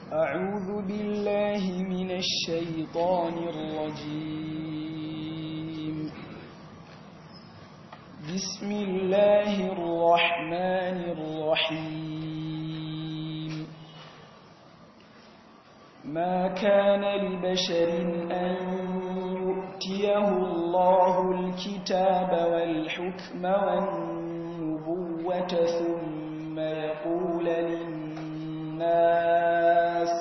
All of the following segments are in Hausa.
أعوذ بالله من الشيطان الرجيم بسم الله الرحمن الرحيم ما كان لبشر أن يؤتيه الله الكتاب والحكم والنبوة ثم يقول للناس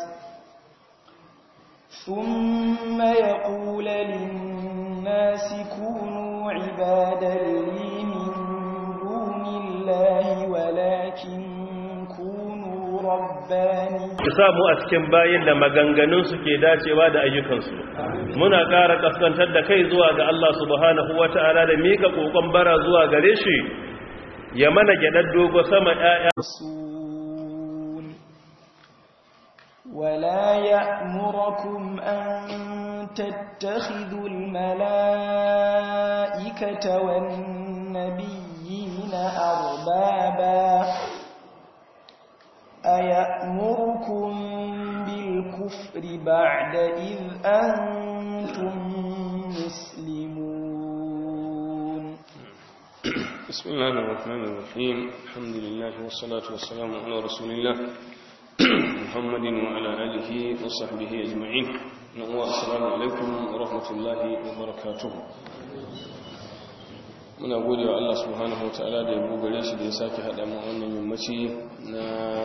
ثم يقول للناس كونوا عبادا لي من دون الله ولكن كونوا رباني samu a cikin bayin da maganganun su ke dacewa da ayyukansu muna ƙara kaskantar da kai zuwa ga Allah subhanahu wata'ala da mika kokon bara zuwa gare shi ya mana gyaɗar dogo sama ƴaƴa ولا يأمركم أن تتخذوا الملائكة والنبيين أربابا أيأمركم بالكفر بعد إذ أنتم مسلمون بسم الله الرحمن الرحيم الحمد لله والصلاة والسلام على رسول الله محمد وعلى آله وصحبه أجمعين السلام عليكم ورحمة الله وبركاته muna gode wa Allah subhanahu wa ta'ala da ya gare shi da ya sake haɗa mu wannan yammaci na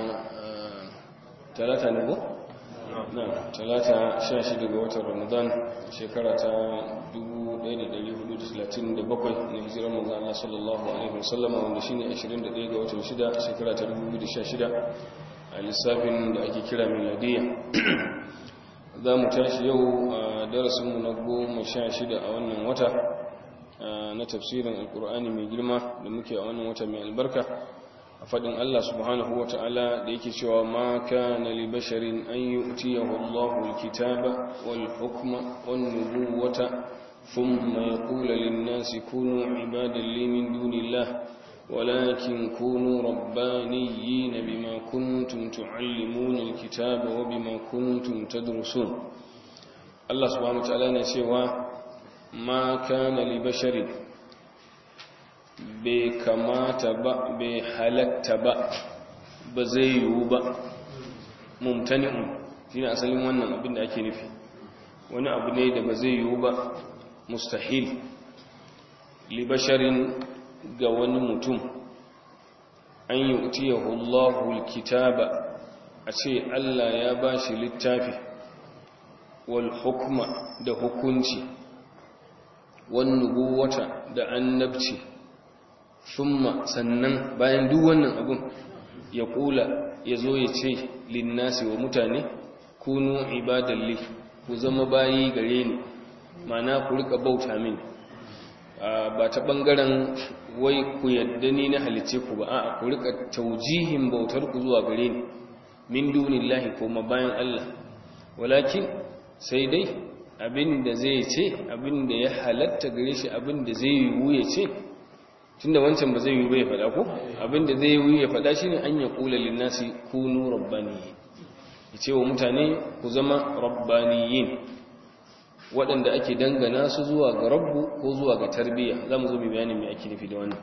talata ne ko? na talata 16 ga watan ramadan shekara ta 1437 na hijirar manzan Allah sallallahu alaihi wasallama wanda shi ne 21 ga watan 6 shekara ta 2016 a lissafin da ake kira miladiya za mu tashi yau a darasinmu na goma sha shida a wannan wata na tafsirin alkur'ani mai girma da muke a wannan wata mai albarka a faɗin Allah subhanahu wa ta'ala da yake cewa ma kana li basharin an yu'tiyahu Allahu al-kitaba wal hukma wan nubuwata thumma yaqulu lin-nasi kunu ibadan li min dunillahi ولكن كونوا ربانيين بما كنتم تعلمون الكتاب وبما كنتم تدرسون الله سبحانه وتعالى نسيوا ما كان لبشر بكمات با بحلت با بزيو با ممتنع shine asalin wannan abin da ake nufi wani abu ne da ba zai yiwu ba mustahil li basharin ga wani mutum an yi utiyahu Allahul kitaba a ce Allah ya ba shi littafi wal hukma da hukunci wan nubuwata da annabci thumma sannan bayan duk wannan abun ya kula ya zo ya ce linnasi wa mutane kunu ibadalli ku zama bayi gare ni mana ku rika bauta mini ba ta bangaren wai ku yadda ni na halice ku ba a ku rika taujihin bautar ku zuwa gare ni min dunillahi kuma bayan Allah walakin sai dai abin da zai ce abin da ya halatta gare shi abin da zai yiwu ya ce tunda wancan ba zai yiwu ba ya faɗa ko abin da zai yiwu ya faɗa shine an ya kula linnasi kunu rabbani ya ce wa mutane ku zama rabbaniyin waɗanda ake dangana su zuwa ga rabbu ko zuwa ga tarbiyya za mu zo mai bayanin mai ake nufi da wannan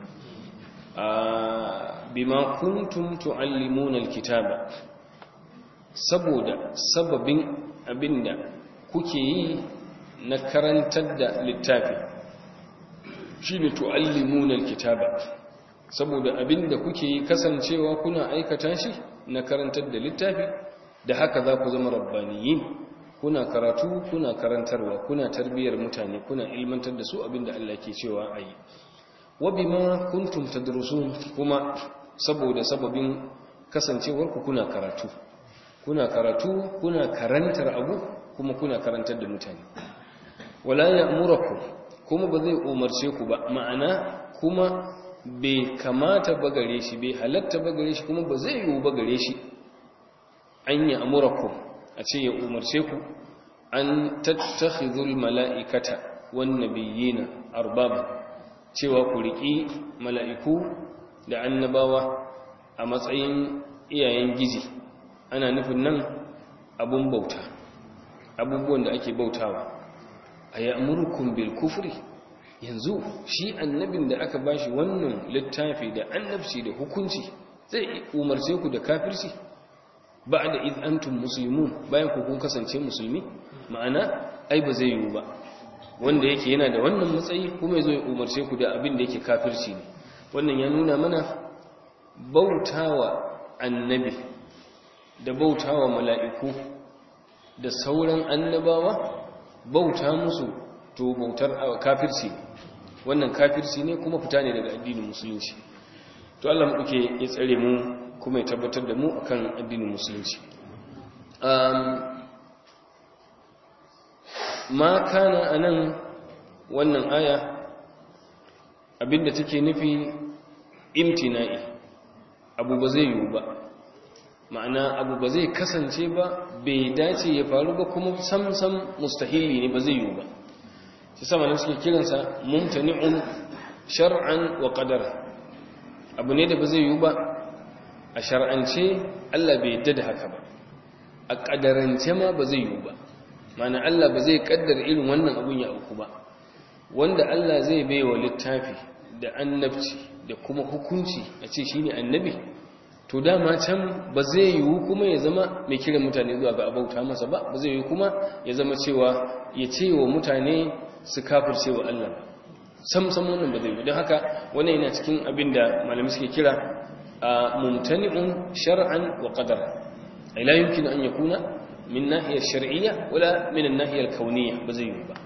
bima kuntum tu'allimuna alkitaba saboda sababin abinda kuke yi na karantar da littafi shine tu'allimuna alkitaba saboda abinda kuke yi kasancewa kuna aikata shi na karantar da littafi da haka za ku zama rabbaniyin kuna karatu kuna karantarwa kuna tarbiyyar mutane kuna ilmantar da su abinda Allah ke cewa ayi wa bima kuntum tadrusun kuma saboda sababin kasancewar ku kuna karatu kuna karatu kuna karantar abu kuma kuna karantar da mutane wala ya'murukum kuma ba zai umarce ku ba ma'ana kuma bai kamata ba gare shi bai halatta ba gare shi kuma ba zai yiwu ba gare shi an ya'murukum a ce ya umarce ku an tattakhidhul mala'ikata wan nabiyina arbaba cewa ku riki mala'iku da annabawa a matsayin iyayen gizi ana nufin nan abun bauta abubuwan da ake bautawa a ya'murukum bil kufri yanzu shi annabin da aka bashi wannan littafi da annabci da hukunci zai umarce ku da kafirci ba'da id antum muslimun bayan ku kun kasance musulmi ma'ana ai ba zai yiwu ba wanda yake yana da wannan matsayi kuma yazo ya umarce ku da abin da yake kafirci ne wannan ya nuna mana bautawa annabi da bautawa mala'iku da sauran annabawa bauta musu to bautar kafirci wannan kafirci ne kuma fita ne daga addinin musulunci to Allah mu duke ya tsare mu kuma ya tabbatar da mu akan addinin musulunci ma kana anan wannan aya abinda take nufi imtina'i abu ba zai yiwu ba ma'ana abu ba zai kasance ba bai dace ya faru ba kuma samsam mustahili ne ba zai yiwu ba shi sama ne suke kiransa mumtani'un shar'an wa qadara abu ne da ba zai yiwu ba a shar'ance Allah bai yadda da haka ba a kadarance ma ba zai yiwu ba ma'ana Allah ba zai kaddara irin wannan abun ya auku ba wanda Allah zai baiwa littafi da annabci da kuma hukunci a ce shine annabi to dama can ba zai yiwu kuma ya zama mai kiran mutane zuwa ga abauta masa ba ba zai yiwu kuma ya zama cewa ya ce wa mutane su kafirce wa Allah sam sam wannan ba zai yiwu don haka wannan yana cikin abin da malamai suke kira a mumtani'un shar'an wa qadara ay la yumkin an yakuna min nahiyar shar'iyya wala min nahiyar kauniyya ba zai yiwu ba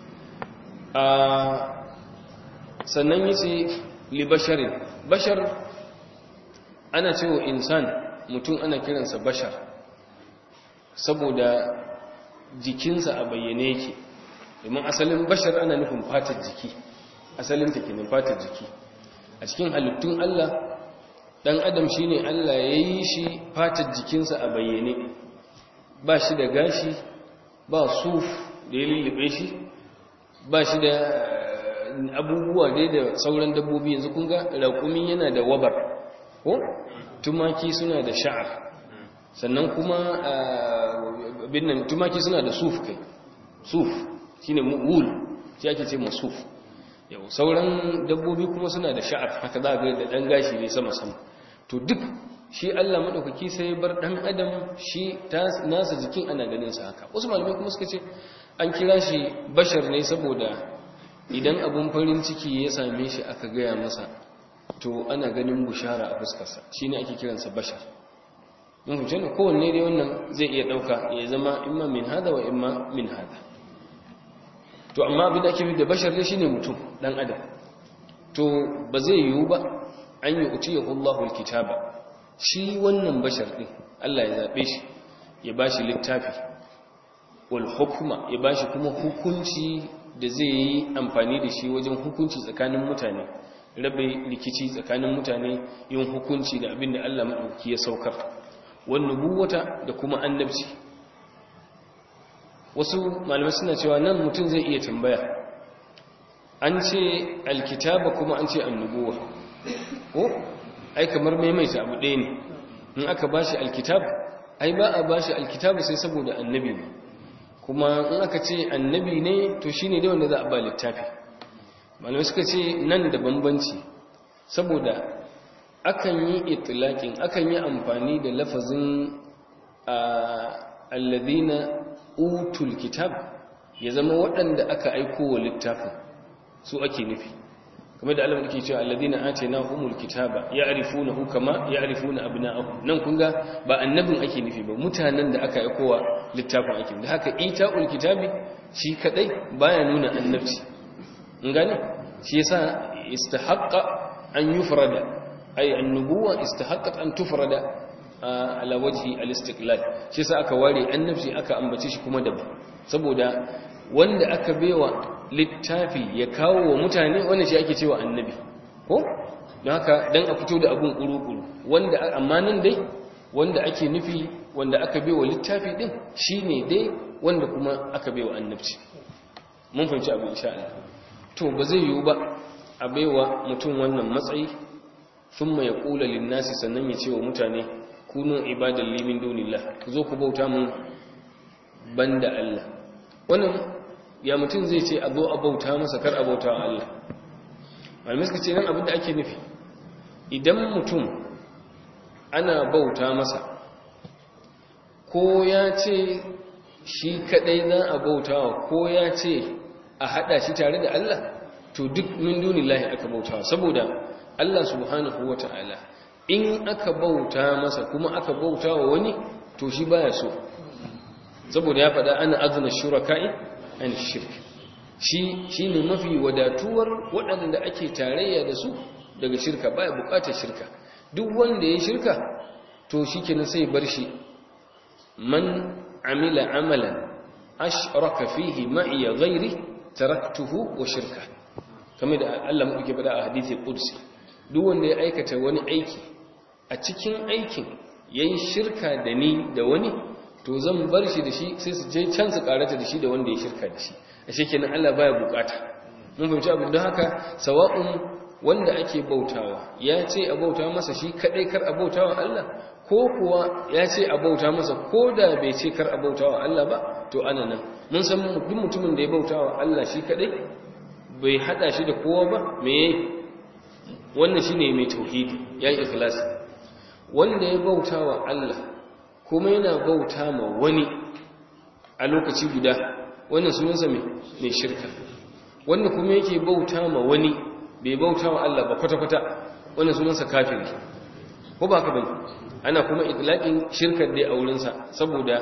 sannan yace li basharin bashar ana cewa insan mutum ana kiransa bashar saboda jikinsa a bayyane yake domin asalin bashar ana nufin fatar jiki asalin ta kenan fatar jiki a cikin halittun Allah dan adam shine Allah ya yi shi fatar jikinsa a bayyane ba shi da gashi ba suf da ya lullube shi ba shi da abubuwa dai da sauran dabbobi yanzu kun ga raƙumi yana da wabar ko tumaki suna da sha'ar sannan kuma binnan tumaki suna da suf kai suf shine wool shi ake ce masuf yau sauran dabbobi kuma suna da sha'ar haka za ga da dan gashi ne sama sama to duk shi Allah madaukaki sai bar dan adam shi nasa jikin ana ganin sa haka wasu malamai kuma suka ce an kira shi bashar ne saboda idan abun farin ciki ya same shi aka gaya masa to ana ganin bushara a fuskarsa shi ne ake kiransa bashar mun fahimci ne kowanne dai wannan zai iya ɗauka ya zama imma min hada wa imma min hada to amma abin da ake da bashar dai shine mutum dan adam to ba zai yiwu ba an yi utiya Allahu alkitaba shi wannan bashar din Allah ya zabe shi ya bashi littafi wal hukma ya bashi kuma hukunci da zai yi amfani da shi wajen hukunci tsakanin mutane rabe rikici tsakanin mutane yin hukunci da abin da Allah maɗauki ya saukar wani nubuwata da kuma annabci wasu malamai suna cewa nan mutum zai iya tambaya an ce alkitaba kuma an ce annubuwa ko ai kamar maimaita abu ɗaya ne in aka bashi alkitab ai ba a bashi alkitab sai saboda annabi ne kuma in aka ce annabi ne to shine dai wanda za a ba littafi malamai suka ce nan da bambanci saboda akan yi itilakin akan yi amfani da lafazin alladhina utul kitab ya zama waɗanda aka aiko wa littafin su ake nufi kamar da Allah yake cewa alladhina atainahumul kitaba ya'rifunahu kama ya'rifuna abna'ahum nan kun ga ba annabin ake nufi ba mutanen da aka aiko wa littafin ake da haka ita'ul kitabi shi kadai baya nuna annabci in gane shi yasa istahaqqa an yufrada ay annubuwa istahaqqat an tufrada ala wajhi al-istiqlal shi yasa aka ware annabci aka ambace shi kuma daban saboda wanda aka baiwa littafi ya kawo wa mutane wannan shi ake cewa annabi ko don haka dan a fito da abun kuru-kuru wanda amma nan dai wanda ake nufi wanda aka baiwa littafi din shine dai wanda kuma aka baiwa annabci mun fahimci abu insha Allah to ba zai yiwu ba a baiwa mutum wannan matsayi thumma yaqulu lin-nasi sannan ya ce wa mutane kunu ibadan li min dunillah ku zo ku bauta mun banda Allah wannan ya mutum zai ce a zo a bauta masa kar a bauta wa Allah malamai suka ce nan abin da ake nufi idan mutum ana bauta masa ko ya ce shi kadai za a bautawa ko ya ce a hada shi tare da Allah to duk min dunillahi aka bautawa saboda Allah subhanahu wata'ala in aka bauta masa kuma aka bautawa wani to shi baya so saboda ya faɗa ana azna shuraka'i an shirk shi shine mafi wadatuwar waɗanda ake tarayya da su daga shirka baya buƙatar shirka duk wanda ya shirka to shikenan sai bar shi man amila amalan ashraka fihi ma'iya ghairi taraktuhu wa shirka kamar da Allah muke faɗa a hadisi qudsi duk wanda ya aikata wani aiki a cikin aikin yayin shirka da ni da wani to zan bar shi da shi sai su je can su karata da shi da wanda ya shirka da shi a shekenan Allah baya bukata mun fahimci abin don haka sawa'un wanda ake bautawa ya ce a bauta masa shi kadai kar a bautawa Allah ko kuwa ya ce a bauta masa ko da bai ce kar a bautawa Allah ba to ana nan mun san duk mutumin da ya bautawa Allah shi kadai bai hada shi da kowa ba me wannan shine mai tauhidi yayi ikhlasi wanda ya bautawa Allah kuma yana bauta ma wani a lokaci guda wannan sunansa mai shirka wanda kuma yake bauta ma wani bai bauta wa Allah ba kwata-kwata wannan sunansa kafiri ko ba ka bane ana kuma itlaqin shirkar dai a wurinsa saboda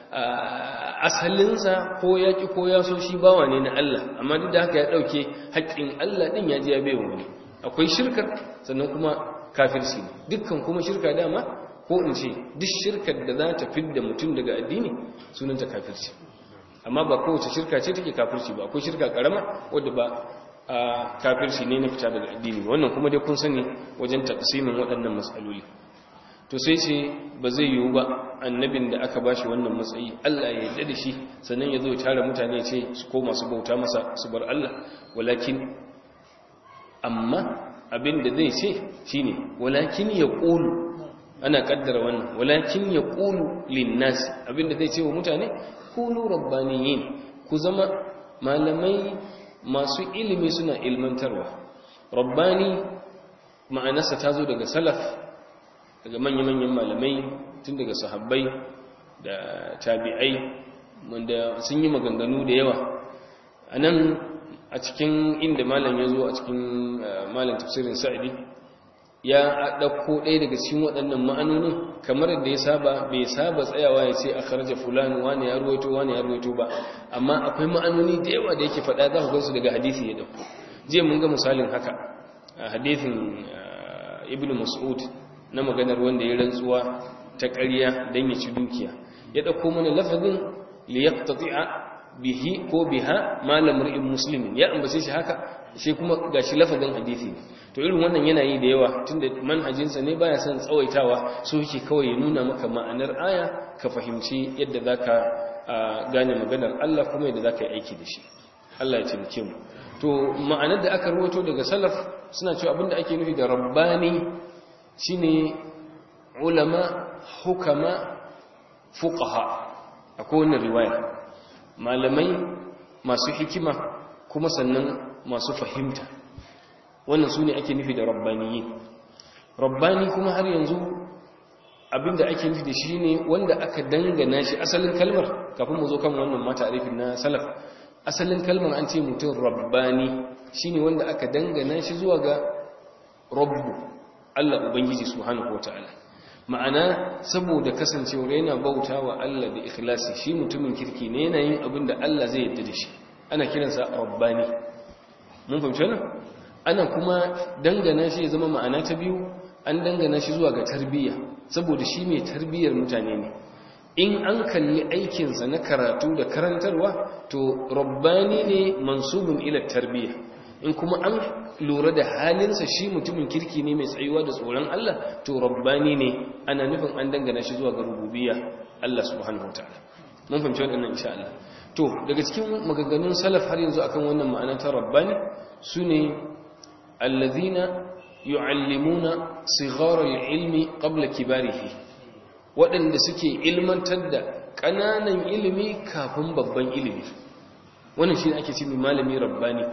asalinsa ko ya ki ko ya so shi bawa ne na Allah amma duk da haka ya dauke haƙƙin Allah din ya ji ya bai wani akwai shirkar sannan kuma kafirci ne dukkan kuma shirka dama ko in ce duk shirkar da za ta fidda mutum daga addini sunanta kafirci amma ba kowace shirka ce take kafirci ba akwai shirka karama wadda ba a kafirci ne na fita daga addini wannan kuma dai kun sani wajen taqsimin waɗannan matsaloli to sai ce ba zai yiwu ba annabin da aka bashi wannan matsayi Allah ya yarda da shi sannan ya zo ya tara mutane ya ce su koma su bauta masa su bar Allah walakin amma abin da zai ce shine walakin ya qulu ana kaddara wannan walakin ya qulu linnas abin da zai ce wa mutane kunu rabbaniyin ku zama malamai masu ilimi suna ilmantarwa rabbani ma'anarsa ta zo daga salaf daga manya-manyan malamai tun daga sahabbai da tabi'ai wanda sun yi maganganu da yawa a nan a cikin inda malam ya zo a cikin malam tafsirin sa'idi ya ɗauko ɗaya daga cikin waɗannan ma'anonin kamar da ya saba bai saba tsayawa ya ce a kharaja fulani wani ya ruwaito wani ya ruwaito ba amma akwai ma'anoni da yawa da yake faɗa za ku gansu daga hadisi ya ɗauko jiya mun ga misalin haka a hadisin ibn mas'ud na maganar wanda ya rantsuwa ta ƙarya don ya ci dukiya ya ɗauko mana lafazin liyaqtati'a bihi ko biha malam ri'in muslimin ya ambace shi haka shi kuma gashi lafazin hadisi ne to irin wannan yana yi da yawa tunda manhajinsa ne baya son tsawaitawa so yake kawai ya nuna maka ma'anar aya ka fahimci yadda zaka gane maganar Allah kuma yadda zaka yi aiki da shi Allah ya taimake mu to ma'anar da aka rawato daga salaf suna cewa abinda ake nufi da rabbani shine ulama hukama fuqaha akwai wannan riwaya malamai masu hikima kuma sannan masu fahimta wannan su ne ake nufi da rabbaniyi rabbani kuma har yanzu abinda ake nufi da shi ne wanda aka dangana shi asalin kalmar kafin mu zo kan wannan mata arifin na salaf asalin kalmar an ce mutum rabbani shine wanda aka dangana shi zuwa ga rabbu Allah ubangiji subhanahu wataala ma'ana saboda kasancewar yana bauta wa Allah da ikhlasi shi mutumin kirki ne yana yin abin da Allah zai yarda da shi ana kiransa rabbani mun fahimci wannan ana kuma dangana shi ya zama ma'ana ta biyu an dangana shi zuwa ga tarbiyya saboda shi mai tarbiyyar mutane ne in an kalli aikinsa na karatu da karantarwa to rabbani ne mansubun ila tarbiyya in kuma an lura da halinsa shi mutumin kirki ne mai tsayuwa da tsoron Allah to rabbani ne ana nufin an dangana shi zuwa ga rububiyya Allah subhanahu wataala mun fahimci wannan insha Allah to daga cikin maganganun salaf har yanzu akan wannan ma'ana ta rabbani sune allazina yu'allimuna sighara al-ilmi qabla kibarihi waɗanda suke ilmantar da ƙananan ilimi kafin babban ilimi wannan shi ake ce malami rabbani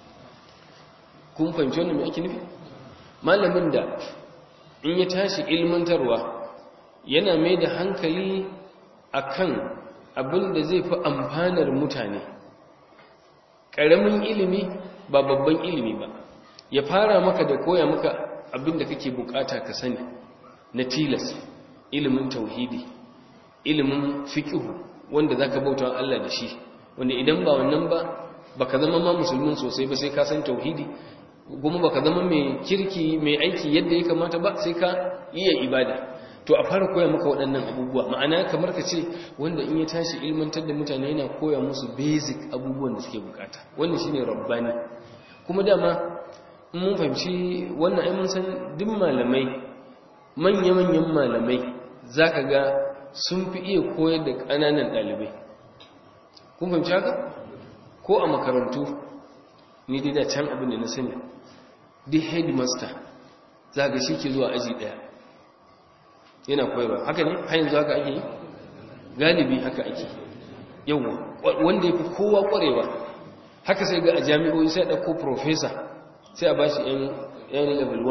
kun fahimci wannan mai ake nufi malamin da in ya tashi ilmantarwa yana mai da hankali akan abin da zai fi amfanar mutane ƙaramin ilimi ba babban ilimi ba ya fara maka da koya maka abin da kake bukata ka sani na tilas ilimin tauhidi ilimin fikihu wanda zaka bauta wa Allah da shi wanda idan ba wannan ba baka zama ma musulmin sosai ba sai ka san tauhidi kuma baka zama mai kirki mai aiki yadda ya kamata ba sai ka iya ibada to a fara koya maka waɗannan abubuwa ma'ana kamar ka ce wanda in ya tashi ilmantar da mutane yana koya musu basic abubuwan da suke bukata wannan shine rabbani kuma dama in mun fahimci wannan ai mun san duk malamai manya-manyan malamai zaka ga sun fi iya koyar da ƙananan ɗalibai kun fahimci haka ko a makarantu ni dai da can abin da na sani duk headmaster za ga shi ke zuwa aji ɗaya yana koyarwa haka ne har yanzu haka ake yi galibi haka ake yawon wanda ya fi kowa ƙwarewa haka sai ga a jami'o'i sai ɗauko professor sai a ba shi yan level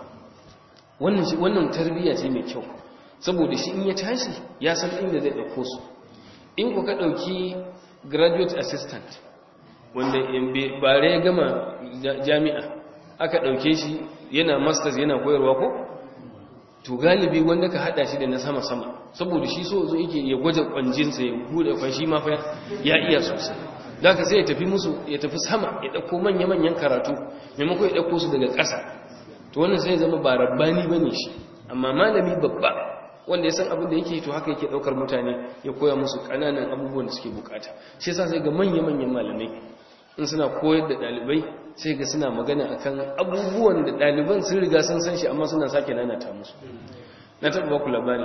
1 wannan tarbiyya ce mai kyau saboda shi in ya tashi ya san inda zai ɗauko su in ku ka ɗauki graduate assistant wanda bare ya gama jami'a aka ɗauke shi yana masters yana koyarwa ko to galibi wanda ka haɗa shi da na sama-sama saboda shi so zo yake ya gwaje kwanjinsa ya buɗe kwashi ma fa ya iya sosai da ka sai ya tafi musu ya tafi sama ya ɗauko manya-manyan karatu maimakon ya ɗauko su daga ƙasa to wannan sai ya zama ba rabbani ba ne shi amma malami babba wanda ya san abin da yake to haka yake daukar mutane ya koya musu kananan abubuwan da suke bukata shi yasa sai ga manya-manyan malamai in suna koyar da dalibai sai ga suna magana akan abubuwan da daliban sun riga sun san shi amma suna sake nanata musu na taɓa baku labari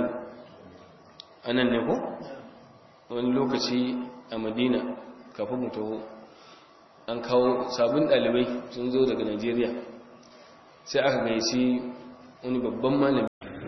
a nan ne ko wani lokaci a madina kafin mu taho an kawo sabon dalibai sun zo daga najeriya sai aka gaici wani babban malami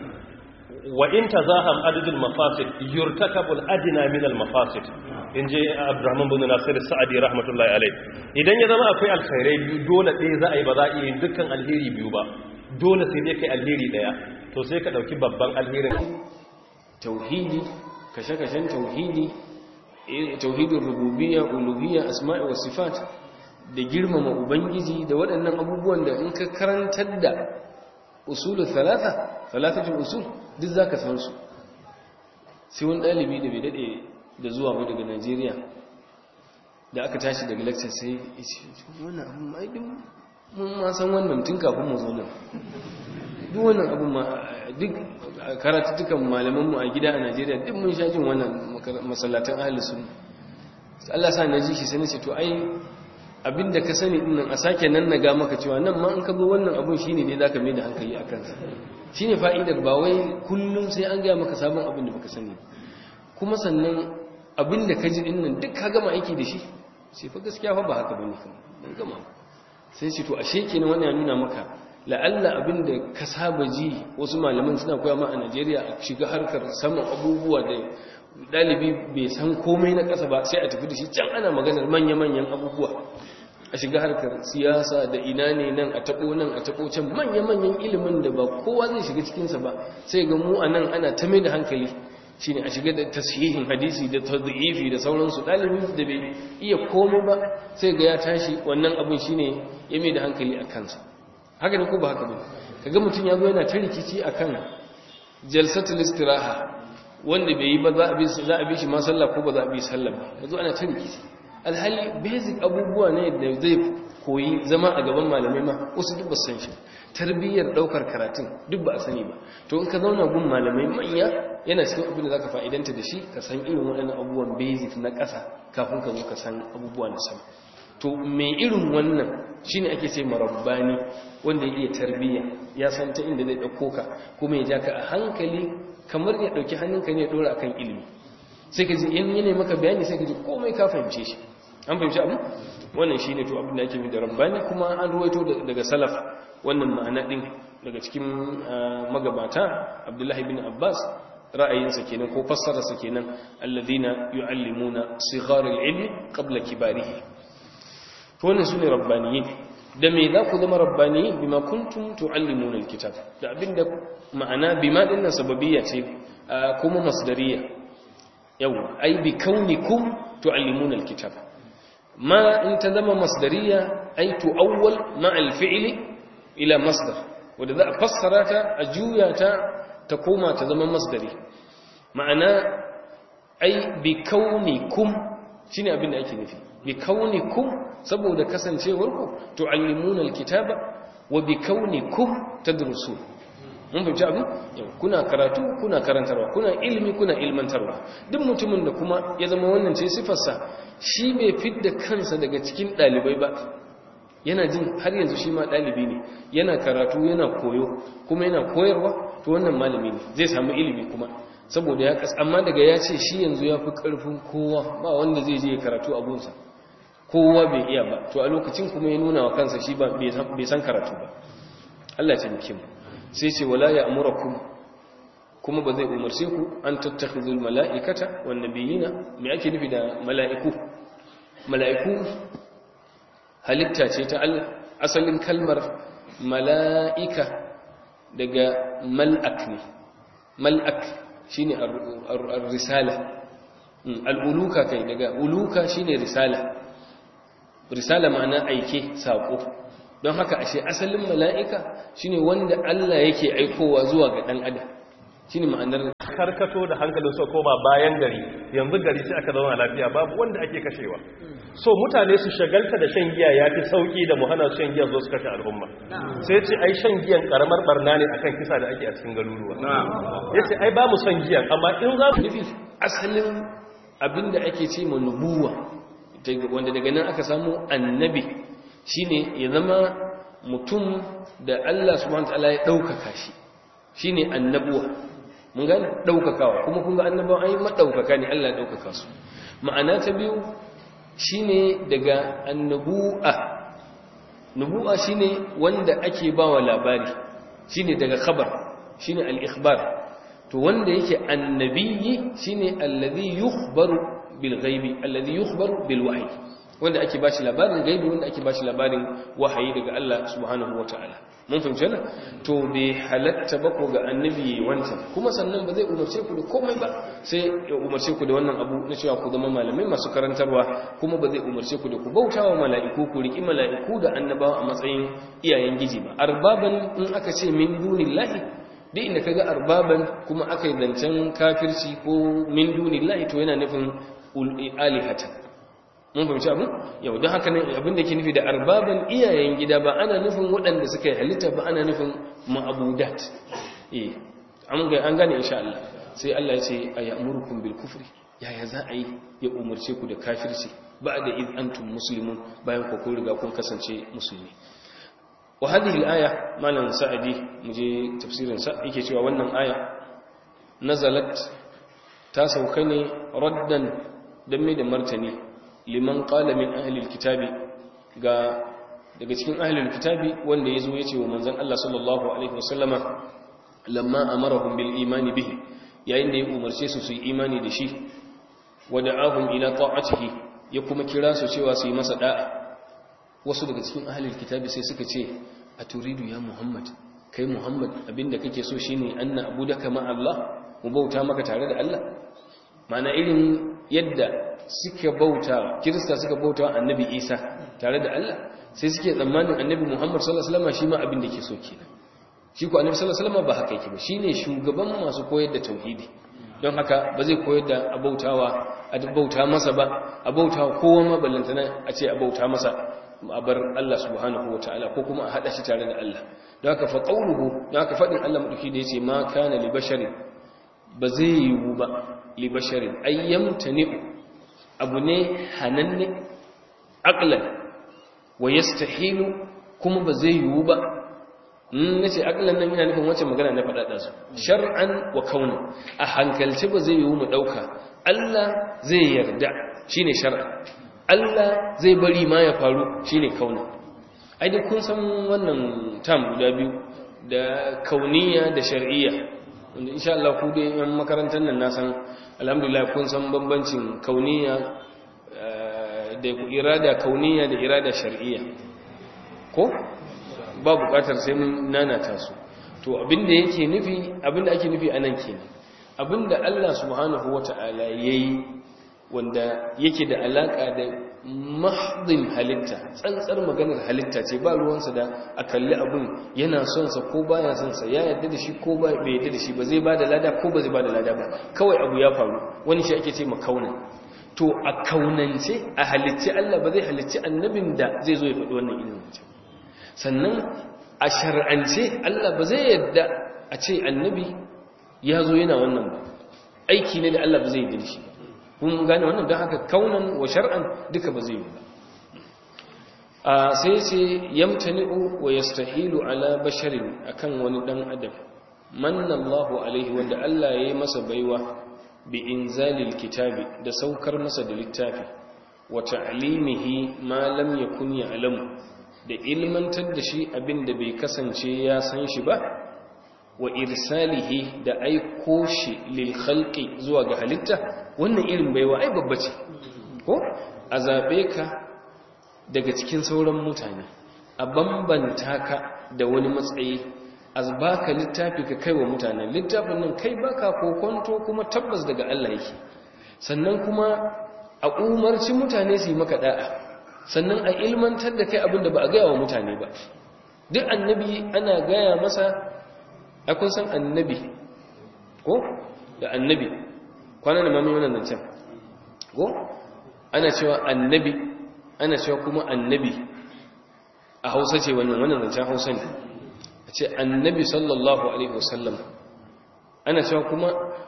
وإن تزاحم عدد المفاسد يرتكب الأدنى من المفاسد in je abdurrahman bin nasir sa'adi rahmatullahi alai idan ya zama akwai alkhairai biyu dole ɗaya za a yi ba za a yi dukkan alheri biyu ba dole sai dai kai alheri ɗaya to sai ka ɗauki babban alherin tauhidi kashe-kashen tauhidi tauhidin rububiyya uluhiyya asma'i wa sifat da girmama ubangiji da waɗannan abubuwan da in ka karantar da usulul thalatha thalathatul usul duk zaka san su sai wani dalibi da bai dade da zuwa mu daga Najeriya da aka tashi daga lecture sai yace wannan abun mai din mun ma san wannan tun kafin mu zo nan duk wannan abun ma duk karatutukan malaman mu a gida a Najeriya duk mun sha jin wannan masallatan ahlus sunna Allah sa na ji shi sai nace to ai abinda ka sani dinnan a sake nan na ga maka cewa nan ma in ka zo wannan abun shine ne zaka mai da hankali a kansa shine fa'idar ba wai kullum sai an ga maka sabon abin da baka sani kuma sannan abinda ka ji dinnan duk ka gama aiki da shi sai fa gaskiya fa ba haka bane kan dan gama sai shi to ashe kenan wannan ya nuna maka la'alla abinda ka saba ji wasu malaman suna koya ma a Najeriya a shiga harkar saman abubuwa da dalibi bai san komai na ƙasa ba sai a tafi da shi can ana maganar manya-manyan abubuwa a shiga harkar siyasa da ina ne nan a taɓo nan a taɓo can manya-manyan ilimin da ba kowa zai shiga cikinsa ba sai ga mu a nan ana ta mai da hankali shi ne a shiga da tasihin hadisi da tadhifi da sauransu ɗalibin da bai iya komai ba sai ga ya tashi wannan abin shi ne ya mai da hankali a kansa haka ne ko ba haka ba kaga mutum ya zo yana ta rikici akan jalsatul istiraha wanda bai yi ba za a bi shi ma sallah ko ba za a bi sallah ba yanzu ana ta rikici alhali basic abubuwa ne da zai koyi zama a gaban malamai ma wasu duk ba san shi tarbiyyar daukar karatun duk ba a sani ba to in ka zauna gun malamai manya yana cikin abin da zaka fa'idanta da shi ka san irin waɗannan abubuwan basic na ƙasa kafin ka zo ka san abubuwa na sama to me irin wannan shine ake ce marabbani wanda ya iya tarbiyya ya san ta inda zai dauko ka kuma ya ja ka a hankali kamar ya dauki hannunka ne ya dora akan ilimi sai ka ji in yana maka bayani sai ka ji komai ka fahimce shi an fahimci abu wannan shine to abin da ake da rabbani kuma an ruwaito daga salaf wannan ma'ana din daga cikin magabata abdullahi bin abbas ra'ayinsa kenan ko fassararsa kenan alladhina yu'allimuna sigharil ilmi qabla kibarihi to wannan sune rabbaniyin da me za ku zama rabbaniyin bima kuntum tu'allimuna alkitab da abinda ma'ana bima dinnan sababiyya ce kuma masdariya yau ai bi kaunikum tu'allimuna alkitab ma in ta zama masdariya ai tu'awwal ma'al fi'li ila masdar wanda za a fassara ta a juya ta ta koma ta zama masdari ma'ana ai bi kaunikum shine abin da ake nufi bi kaunikum saboda kasancewarku tu'allimuna alkitaba wa bi kaunikum tadrusun mun fahimci abin kuna karatu kuna karantarwa kuna ilimi kuna ilmantarwa duk mutumin da kuma ya zama wannan ce sifarsa shi bai fidda kansa daga cikin dalibai ba yana jin har yanzu shi ma dalibi ne yana karatu yana koyo kuma yana koyarwa to wannan malami ne zai samu ilimi kuma saboda ya kas amma daga ya ce shi yanzu ya fi karfin kowa ba wanda zai je ya karatu abunsa kowa bai iya ba to a lokacin kuma ya nuna wa kansa shi bai san karatu ba Allah ya taimake mu sai ce wala ya amurakum kuma ba zai umarce ku an tattakhizul mala'ikata wan nabiyina me ake nufi da mala'iku mala'iku halitta ce ta Allah asalin kalmar mala'ika daga mal'ak ne mal'ak shine ar-risala al-uluka kai daga uluka shine risala risala ma'ana aike sako don haka ashe asalin mala'ika shine wanda Allah yake aikowa zuwa ga ɗan adam shine ma'anar karkato da hankalin so koma bayan gari yanzu gari sai aka zauna lafiya babu wanda ake kashewa so mutane su shagalta da shan giya ya fi sauki da muhana shan giya zo su kashe al'umma sai ce ai shan giyan karamar barna ne akan kisa da ake a cikin garuruwa ya ce ai ba mu son giyan amma in za mu nufi asalin abinda ake ce ma nubuwa wanda daga nan aka samu annabi shine ya zama mutum da Allah subhanahu wataala ya daukaka shi shine annabuwa mun gane daukakawa kuma kun ga annabawa ai madaukaka ne Allah ya daukaka su ma'ana ta biyu shine daga annabu'a nubu'a shine wanda ake bawa labari shine daga khabar shine al-ikhbar to wanda yake annabiyyi shine alladhi yukhbaru bil ghaibi alladhi yukhbaru bil wahyi wanda ake bashi labarin gaibi wanda ake bashi labarin wahayi daga Allah subhanahu wataala mun fahimci wannan to bai halatta ba ko ga annabi wancan kuma sannan ba zai umarce ku da komai ba sai ya umarce ku da wannan abu na cewa ku zama malamai masu karantarwa kuma ba zai umarce ku da ku bautawa mala'iku ku riki mala'iku da annabawa a matsayin iyayen giji ba arbaban in aka ce min dunillahi duk inda kaga arbaban kuma aka yi zancen kafirci ko min dunillahi to yana nufin alihatan mun fahimci abin yau don haka nan abin da ke nufi da arbaban iyayen gida ba ana nufin waɗanda suka yi halitta ba ana nufin ma'abudat eh an ga an gane insha Allah sai Allah ya ce ayamurukum bil kufri yaya za a yi ya umarce ku da kafirci ba da id antum muslimun bayan ku kun riga kun kasance musulmi wa hadhihi al-aya malan sa'idi muje tafsirin sa yake cewa wannan aya nazalat ta sauka ne raddan dan mai da martani liman qala min ahli alkitabi ga daga cikin ahli alkitabi wanda yazo yace wa manzon Allah sallallahu alaihi wasallama lamma amarahum bil imani bihi yayin da ya umarce su su yi imani da shi wada'ahum ila ta'atihi ya kuma kira su cewa su yi masa da'a wasu daga cikin ahli alkitabi sai suka ce aturidu ya muhammad kai muhammad abinda kake so shine anna abudaka ma Allah mu bauta maka tare da Allah ma'ana irin yadda suka bauta kirista suka bauta annabi isa tare da Allah sai suke tsammanin annabi muhammad sallallahu alaihi wasallam shi ma abin da ke so kenan shi ko annabi sallallahu alaihi wasallam ba haka yake ba shine shugaban masu koyar da tauhidi don haka ba zai koyar da abautawa a bauta masa ba abautawa kowa ma ballantana a ce abauta masa a bar Allah subhanahu wataala ko kuma a hada shi tare da Allah don haka fa qawluhu don haka fadin Allah madauki da yace ma kana li basharin ba zai yiwu ba li basharin ayyamtani'u abu ne hananne aqlan wa yastahilu kuma ba zai yiwu ba na ce aqlan nan yana nufin wacce magana na faɗaɗa su shar'an wa kauna a hankalci ba zai yiwu mu ɗauka Allah zai yarda shine shar'an Allah zai bari ma ya faru shine kauna ai dai kun san wannan tam guda biyu da kauniya da shar'iyya wanda insha Allah ku dai yan makarantar nan na san alhamdulillah kun san bambancin kauniya da irada kauniya da irada shar'iyya ko ba bukatar sai mun nanata su to abinda yake nufi abinda ake nufi anan kenan abinda Allah subhanahu wata'ala yayi wanda yake da alaka da mahdin halitta tsantsar maganar halitta ce ba ruwansa da a kalli abin yana son sa ko baya son sa ya yarda da shi ko bai yarda da shi ba zai bada lada ko ba zai bada lada ba kawai abu ya faru wani shi ake ce makauna to a kaunance a halicci Allah ba zai halicci annabin da zai zo ya faɗi wannan ilimin mutum sannan a shar'ance Allah ba zai yarda a ce annabi ya zo yana wannan ba aiki ne da Allah ba zai yarda da shi ba kun gane wannan don haka kaunan wa shar'an duka ba zai yi ba a sai ce yamtani'u wa yastahilu ala basharin akan wani dan adam manna Allahu alaihi wanda Allah ya yi masa baiwa bi inzalil kitabi da saukar masa da littafi wa ta'limihi ma lam yakun ya'lamu da ilmantar da shi abinda bai kasance ya san shi ba wa irsalihi da aiko shi lil khalqi zuwa ga halitta wannan irin baiwa ai babba ce ko a zabe ka daga cikin sauran mutane a bambanta ka da wani matsayi a baka littafi ka kai wa mutanen littafin nan kai baka kokonto kuma tabbas daga Allah yake sannan kuma a umarci mutane su yi maka da'a sannan a ilmantar da kai abinda ba a gaya wa mutane ba duk annabi ana gaya masa akun san annabi ko da annabi kwanan da mamin wannan zancen ko ana cewa annabi ana cewa kuma annabi a hausa ce wannan wannan zancen hausa ne a ce annabi sallallahu alaihi wasallam ana cewa kuma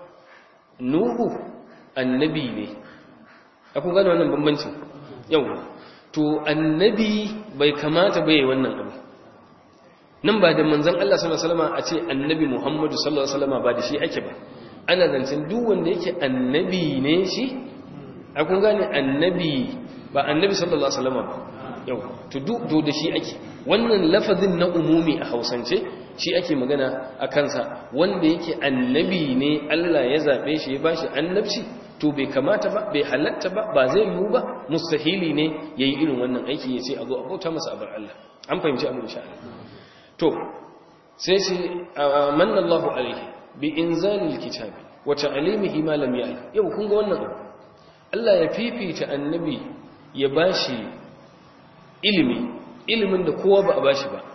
nuhu annabi ne akun gane wannan bambancin yau to annabi bai kamata bai wannan abu nan ba da manzan Allah sallallahu alaihi wasallam a ce annabi Muhammadu sallallahu alaihi wasallam ba da shi ake ba ana zancen duk wanda yake annabi ne shi a kun gane annabi ba annabi sallallahu alaihi wasallam ba yau to duk to da shi ake wannan lafazin na umumi a Hausance shi ake magana a kansa wanda yake annabi ne Allah ya zabe shi ya bashi annabci to bai kamata ba bai halatta ba ba zai yiwu ba mustahili ne yayi irin wannan aiki ya ce a zo a bauta masa abar Allah an fahimci abin insha Allah to sai ce manna Allahu alaihi bi inzalil kitabi wa ta'limihi ma lam ya'lam yau kun ga wannan abu Allah ya fifita annabi ya bashi ilimi ilimin da kowa ba a bashi ba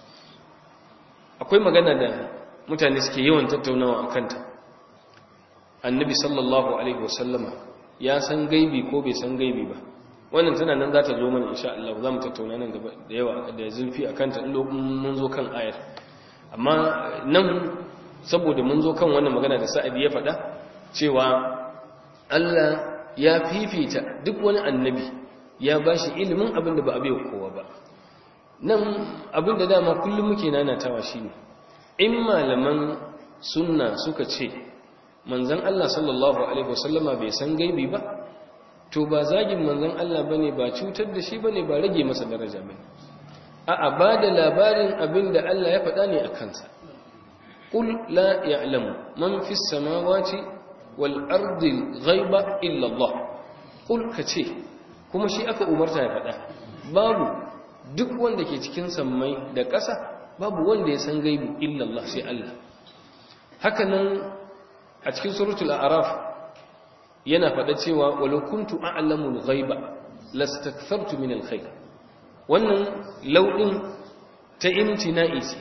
akwai magana da mutane suke yawan tattaunawa akan ta annabi sallallahu alaihi wasallama ya san gaibi ko bai san gaibi ba wannan tana nan za ta zo mana insha Allah za mu tattauna nan gaba da yawa da zulfi a kanta in mun zo kan ayar amma nan saboda mun zo kan wannan magana da sa'adi ya faɗa cewa Allah ya fifita duk wani annabi ya ba shi ilimin abin da ba a bai kowa ba nan abin da dama kullum muke nanatawa shi ne in malaman sunna suka ce manzan Allah sallallahu alaihi wasallama bai san gaibi ba to ba zagin manzon Allah bane ba cutar da shi bane ba rage masa daraja bane a'a ba da labarin abin da Allah ya faɗa ne a kansa qul la ya'lamu man fis samawati wal ardi ghaiba illa Allah qul kace kuma shi aka umarta ya faɗa babu duk wanda ke cikin sammai da ƙasa babu wanda ya san gaibi illa Allah sai Allah haka nan a cikin suratul a'raf yana faɗa cewa walau kuntu a'lamul ghaiba lastakthartu min alkhair wannan lauɗin ta imtina'i ce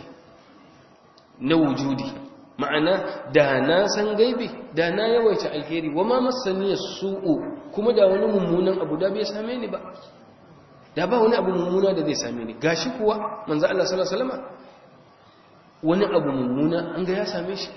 na wujudi ma'ana da na san gaibi da na yawaita alheri wa ma masaniya su'u kuma da wani mummunan abu da bai same ni ba da ba wani abu mummuna da zai same ni gashi kuwa manzo Allah sallallahu alaihi wasallam wani abu mummuna an ga ya same shi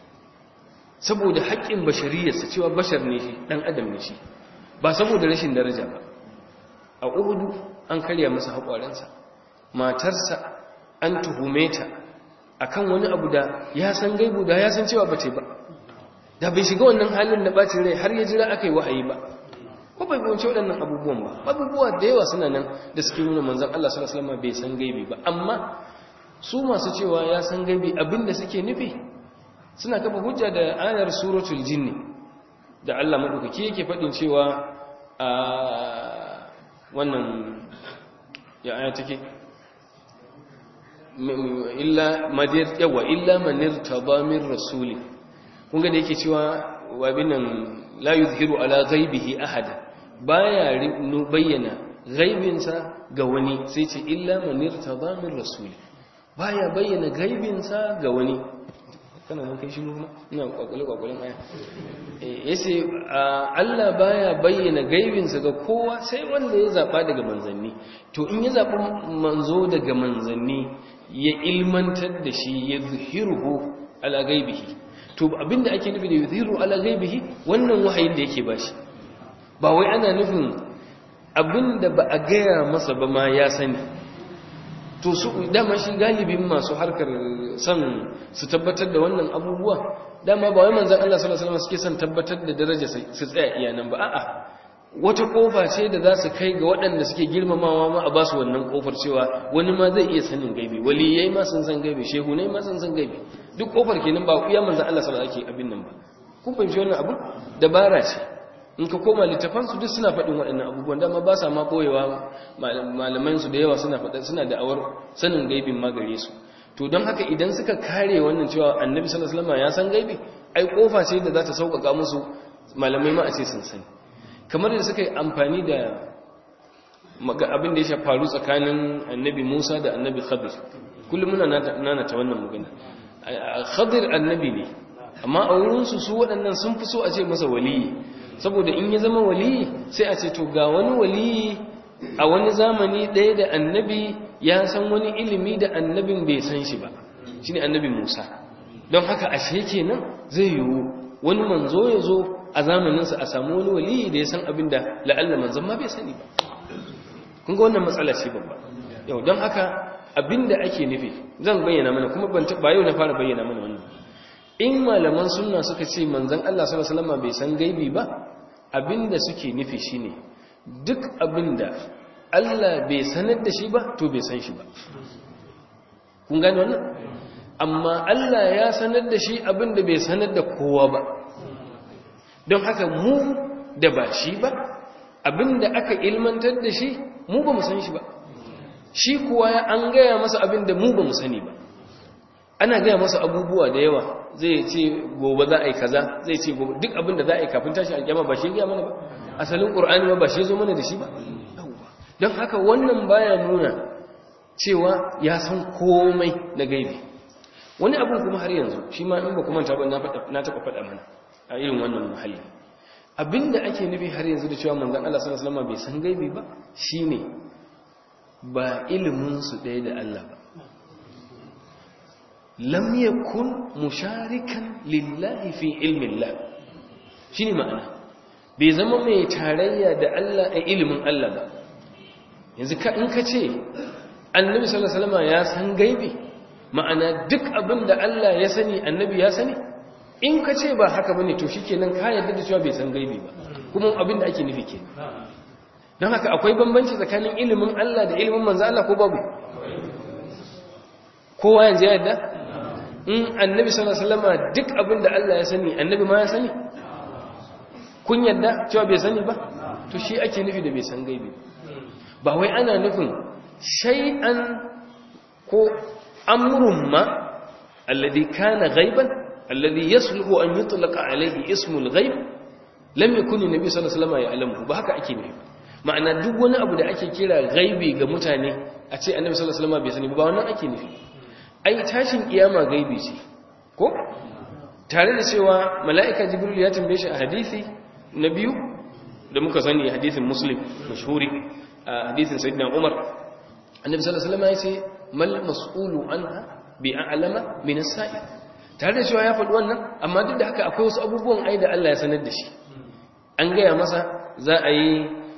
saboda haƙƙin bashariyarsa cewa bashar ne shi ɗan adam ne shi ba saboda rashin daraja ba a uhudu an karya masa haƙwarensa matarsa an tuhume ta akan wani abu da ya san gaibu da ya san cewa ba ba da bai shiga wannan halin da ɓacin rai har ya jira aka yi wa'ayi ba ko bai bance waɗannan abubuwan ba abubuwa da yawa suna nan da suke nuna manzan Allah sallallahu alaihi wasallam bai san gaibi ba amma su masu cewa ya san gaibi abinda suke nufi suna kafa hujja da ayar suratul jinni da Allah madaukaki yake faɗin cewa a wannan ya aya take illa madir yawa illa manir tadamir rasuli kun ga da yake cewa wa binan la yuzhiru ala ghaibihi ahada baya bayyana ghaibinsa ga wani sai ce illa manir tadamir rasuli baya bayyana gaibinsa ga wani kana nan kai shi nuna ina kwakwale kwakwalen aya yace Allah baya bayyana gaibinsa ga kowa sai wanda ya zaba daga manzanni to in ya zaba manzo daga manzanni ya ilmantar da shi ya zuhiruhu ala gaibihi to abinda ake nufi da yuzhiru ala gaibihi wannan wahayin da yake bashi ba wai ana nufin abinda ba a gaya masa ba ma ya sani to su dama shi galibin masu harkar son su tabbatar da wannan abubuwa dama ba wai manzon Allah sallallahu alaihi wasallam suke son tabbatar da daraja su tsaya iyanan ba a'a wata kofa ce da za su kai ga waɗanda suke girmamawa ma a basu wannan kofar cewa wani ma zai iya sanin gaibi waliyai ma sun san gaibi shehu ne ma sun san gaibi duk kofar kenan ba iya manzon Allah sallallahu alaihi wasallam ake abin nan ba kun fahimci wannan abu dabara ce in ka koma littafansu duk suna faɗin waɗannan abubuwan dama ba sa ma ɓoyewa malamansu da yawa suna faɗa suna da'awar sanin gaibin ma gare su to don haka idan suka kare wannan cewa annabi sallallahu alaihi wasallam ya san gaibi ai kofa ce da za ta sauƙaƙa musu malamai ma a ce sun sani kamar da suka yi amfani da abin da ya faru tsakanin annabi Musa da annabi Khadir kullum muna nana ta wannan magana Khadir annabi ne amma a wurinsu su waɗannan sun fi so a ce masa waliyi saboda in ya zama waliyi sai a ce to ga wani waliyi a wani zamani ɗaya da annabi ya san wani ilimi da annabin bai san shi ba shi ne annabi musa don haka ashe kenan zai yiwu wani manzo ya zo a zamaninsa a samu wani waliyi da ya san abin da la'alla manzon ma bai sani ba kun ga wannan matsala ce babba yau don haka abin da ake nufi zan bayyana mana kuma ban ba yau na fara bayyana mana wannan in malaman sunna suka ce manzon Allah sallallahu alaihi wasallam bai san gaibi ba abinda suke nufi shine duk abinda Allah bai sanar da shi ba to bai san shi ba kun gane wannan amma Allah ya sanar da shi abinda bai sanar da kowa ba don haka mu da ba shi ba abinda aka ilmantar da shi mu ba mu san shi ba shi kuwa ya an gaya masa abinda mu ba mu sani ba ana gaya masa abubuwa da yawa zai ce gobe za a yi kaza zai ce gobe duk abin da za a yi kafin tashi alƙiyama ba shi ya mana ba asalin ƙur'ani ba ba shi zo mana da shi ba don haka wannan baya nuna cewa ya san komai na gaibi wani abin kuma har yanzu shi ma in ba kuma ta na taɓa faɗa mana a irin wannan muhalli abinda ake nufi har yanzu da cewa manzon Allah sallallahu alaihi wasallam bai san gaibi ba shine ba ilimin su ɗaya da Allah ba lam yakun musharikan lillahi fi ilmi Allah shine ma'ana bai zama mai tarayya da Allah a ilimin Allah ba yanzu ka in ka ce annabi sallallahu alaihi wasallam ya san gaibi ma'ana duk abin da Allah ya sani annabi ya sani in ka ce ba haka bane to shikenan ka yarda da cewa bai san gaibi ba kuma abin da ake nufi kenan don haka akwai bambanci tsakanin ilimin Allah da ilimin manzo Allah ko babu kowa yanzu ya yarda in annabi sallallahu alaihi wasallam duk abin da Allah ya sani annabi ma ya sani kun yarda cewa bai sani ba to shi ake nufi da bai san gaibi ba wai ana nufin shay'an ko amrun ma alladhi kana ghaiban alladhi yasluhu an yutlaqa alayhi ismul ghaib lam yakun annabi sallallahu alaihi wasallam ya'lamu ba haka ake nufi ma'ana duk wani abu da ake kira gaibi ga mutane a ce annabi sallallahu alaihi wasallam bai sani ba wannan ake nufi ai tashin kiyama gaibi ce ko tare da cewa mala'ika jibril ya tambaye shi a hadisi na biyu da muka sani hadisin muslim mashhuri a hadisin sayyidina umar annabi sallallahu alaihi wasallam ya ce mal mas'ulu anha bi a'lama min as-sa'i tare da cewa ya faɗi wannan amma duk da haka akwai wasu abubuwan ai da Allah ya sanar da shi an gaya masa za a yi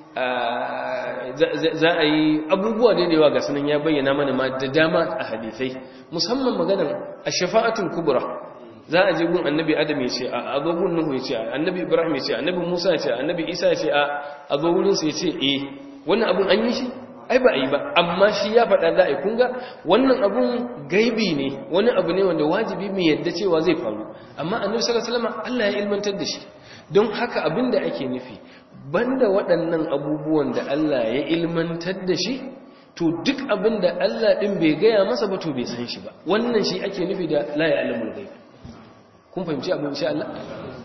za a yi abubuwa da yawa ga sanan ya bayyana mana ma da dama a hadisai musamman maganar ash-shafa'atul kubra za a je gun annabi adam ya ce a zo gun nuhu ya ce annabi ibrahim ya ce annabi musa ya ce annabi isa ya ce a zo wurin sa ya ce eh wannan abun an yi shi ai ba a yi ba amma shi ya faɗa za a yi kunga wannan abun gaibi ne wani abu ne wanda wajibi mai yadda cewa zai faru amma annabi sallallahu alaihi wasallam Allah ya ilmantar da shi don haka abin da ake nufi banda waɗannan abubuwan da Allah ya ilmantar da shi to duk abin da Allah ɗin bai gaya masa ba to bai san shi ba wannan shi ake nufi da la ya alamul ghaib kun fahimci abin insha Allah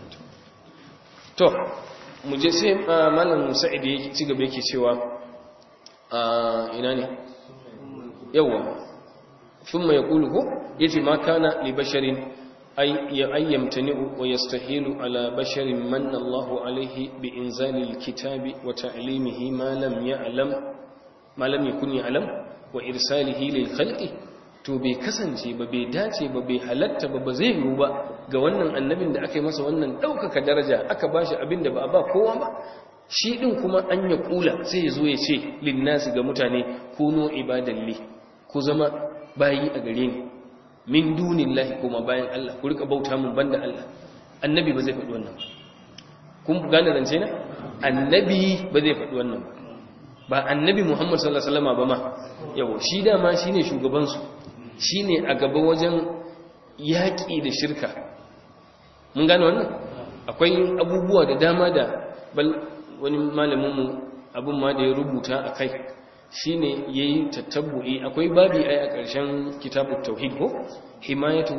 to mu je sai malam Sa'id ya ci gaba yake cewa ina ne yawa thumma yaqulu ko yace ma kana li basharin ay yamtani'u wa yastahilu ala basharin manna Allahu alayhi bi inzalil kitabi wa ta'limihi ma lam ya'lam ma lam yakun ya'lam wa irsalihi lil khalqi to bai kasance ba bai dace ba bai halatta ba ba zai yiwu ba ga wannan annabin da aka yi masa wannan ɗaukaka daraja aka ba shi abin da ba a ba kowa ba shi ɗin kuma an ya ƙula sai ya zo ya ce linnasi ga mutane kuno ibadalli ku zama bayi a gare ni min dunin lahi kuma bayan Allah ku rika bauta mun banda Allah annabi ba zai faɗi wannan kun gane rance na annabi ba zai faɗi wannan ba annabi muhammad sallallahu alaihi wasallam ba ma yawo shi dama shine shugabansu shi ne a gaba wajen yaƙi da shirka mun gane wannan akwai abubuwa da dama da bal wani malaminmu abin ma da ya rubuta a kai shi ne ya yi tattabbu'i akwai babi ai a ƙarshen kitabun tauhid ko himayatu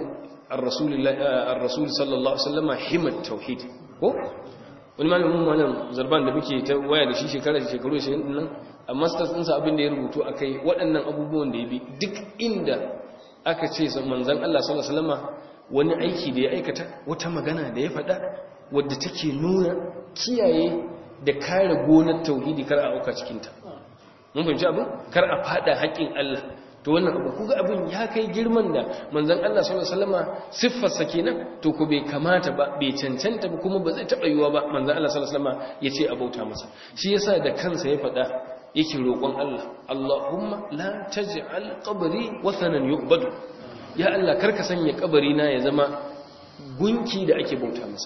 ar-rasul sallallahu alaihi wasallama himat tauhid ko wani malamin malam zarban da muke ta waya da shi shekara da shekaru shi nan a masters ɗinsa abin da ya rubutu a kai waɗannan abubuwan da ya bi duk inda aka ce manzan Allah sallallahu alaihi wasallama wani aiki da ya aikata wata magana da ya faɗa wadda take nuna kiyaye da kare gonar tauhidi kar a auka cikin ta mun fahimci abin kar a fada haƙin Allah to wannan abu kuga abin ya kai girman da manzan Allah sallallahu alaihi wasallama siffar sa kenan to ko bai kamata ba bai cancanta ba kuma ba zai taɓa yiwa ba manzan Allah sallallahu alaihi wasallama yace a bauta masa shi yasa da kansa ya faɗa yake roƙon Allah Allahumma la taj'al qabri wathanan yu'badu ya Allah karka sanya kabari na ya zama gunki da ake bauta masa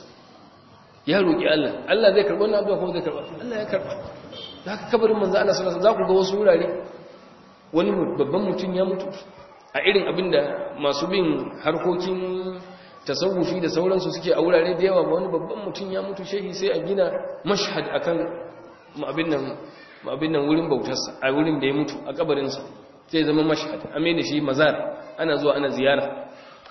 ya roƙi Allah Allah zai karɓa wannan addu'a ko zai karɓa Allah ya karɓa haka kabarin manzo Allah sallallahu alaihi wasallam za ku ga wasu wurare wani babban mutum ya mutu a irin abinda masu bin harkokin tasawufi da sauransu suke a wurare da yawa ba wani babban mutum ya mutu shehi sai a gina mashhad akan abin nan abin nan wurin bautarsa a wurin da ya mutu a kabarinsa sai zama mashhad a mai da shi mazar ana zuwa ana ziyara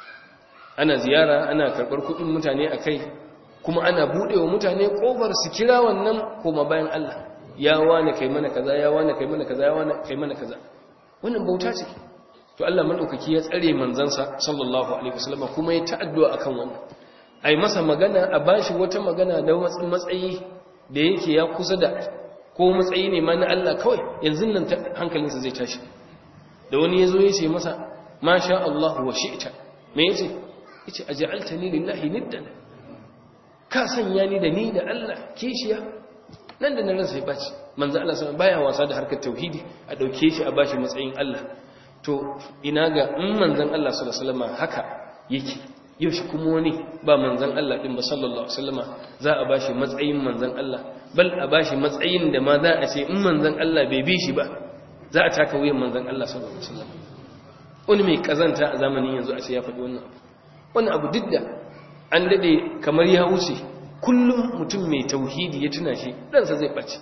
ana ziyara ana karɓar kuɗin mutane a kai kuma ana buɗe wa mutane ƙofar su kira wannan koma bayan Allah ya wane kai mana kaza ya wane kai mana kaza ya wane kai mana kaza wannan bauta ce to Allah madaukaki ya tsare manzansa sallallahu alaihi wasallam kuma ya ta'addu'a akan wannan ai masa magana a bashi wata magana da matsayi da yake ya kusa da ko matsayi ne ma na Allah kawai yanzu nan hankalinsa zai tashi da wani ya zo ya ce masa ma sha Allah wa shi'ta me yace yace aj'altani lillahi niddan ka sanya ni da ni da Allah kishiya nan da nan ransa ya baci manzo Allah sallallahu baya wasa da harkar tauhidi a dauke shi a bashi matsayin Allah to ina ga in manzon Allah sallallahu alaihi wasallam haka yake yaushe kuma wani ba manzon Allah din ba sallallahu alaihi wasallam za a bashi matsayin manzon Allah bal a bashi matsayin da ma za a ce in manzon Allah bai bi shi ba za a taka wuyan manzon Allah sallallahu alaihi wasallam wani mai kazanta a zamanin yanzu a ce ya faɗi wannan abu wannan abu duk da an dade kamar ya wuce kullum mutum mai tauhidi ya tuna shi ɗansa zai ɓace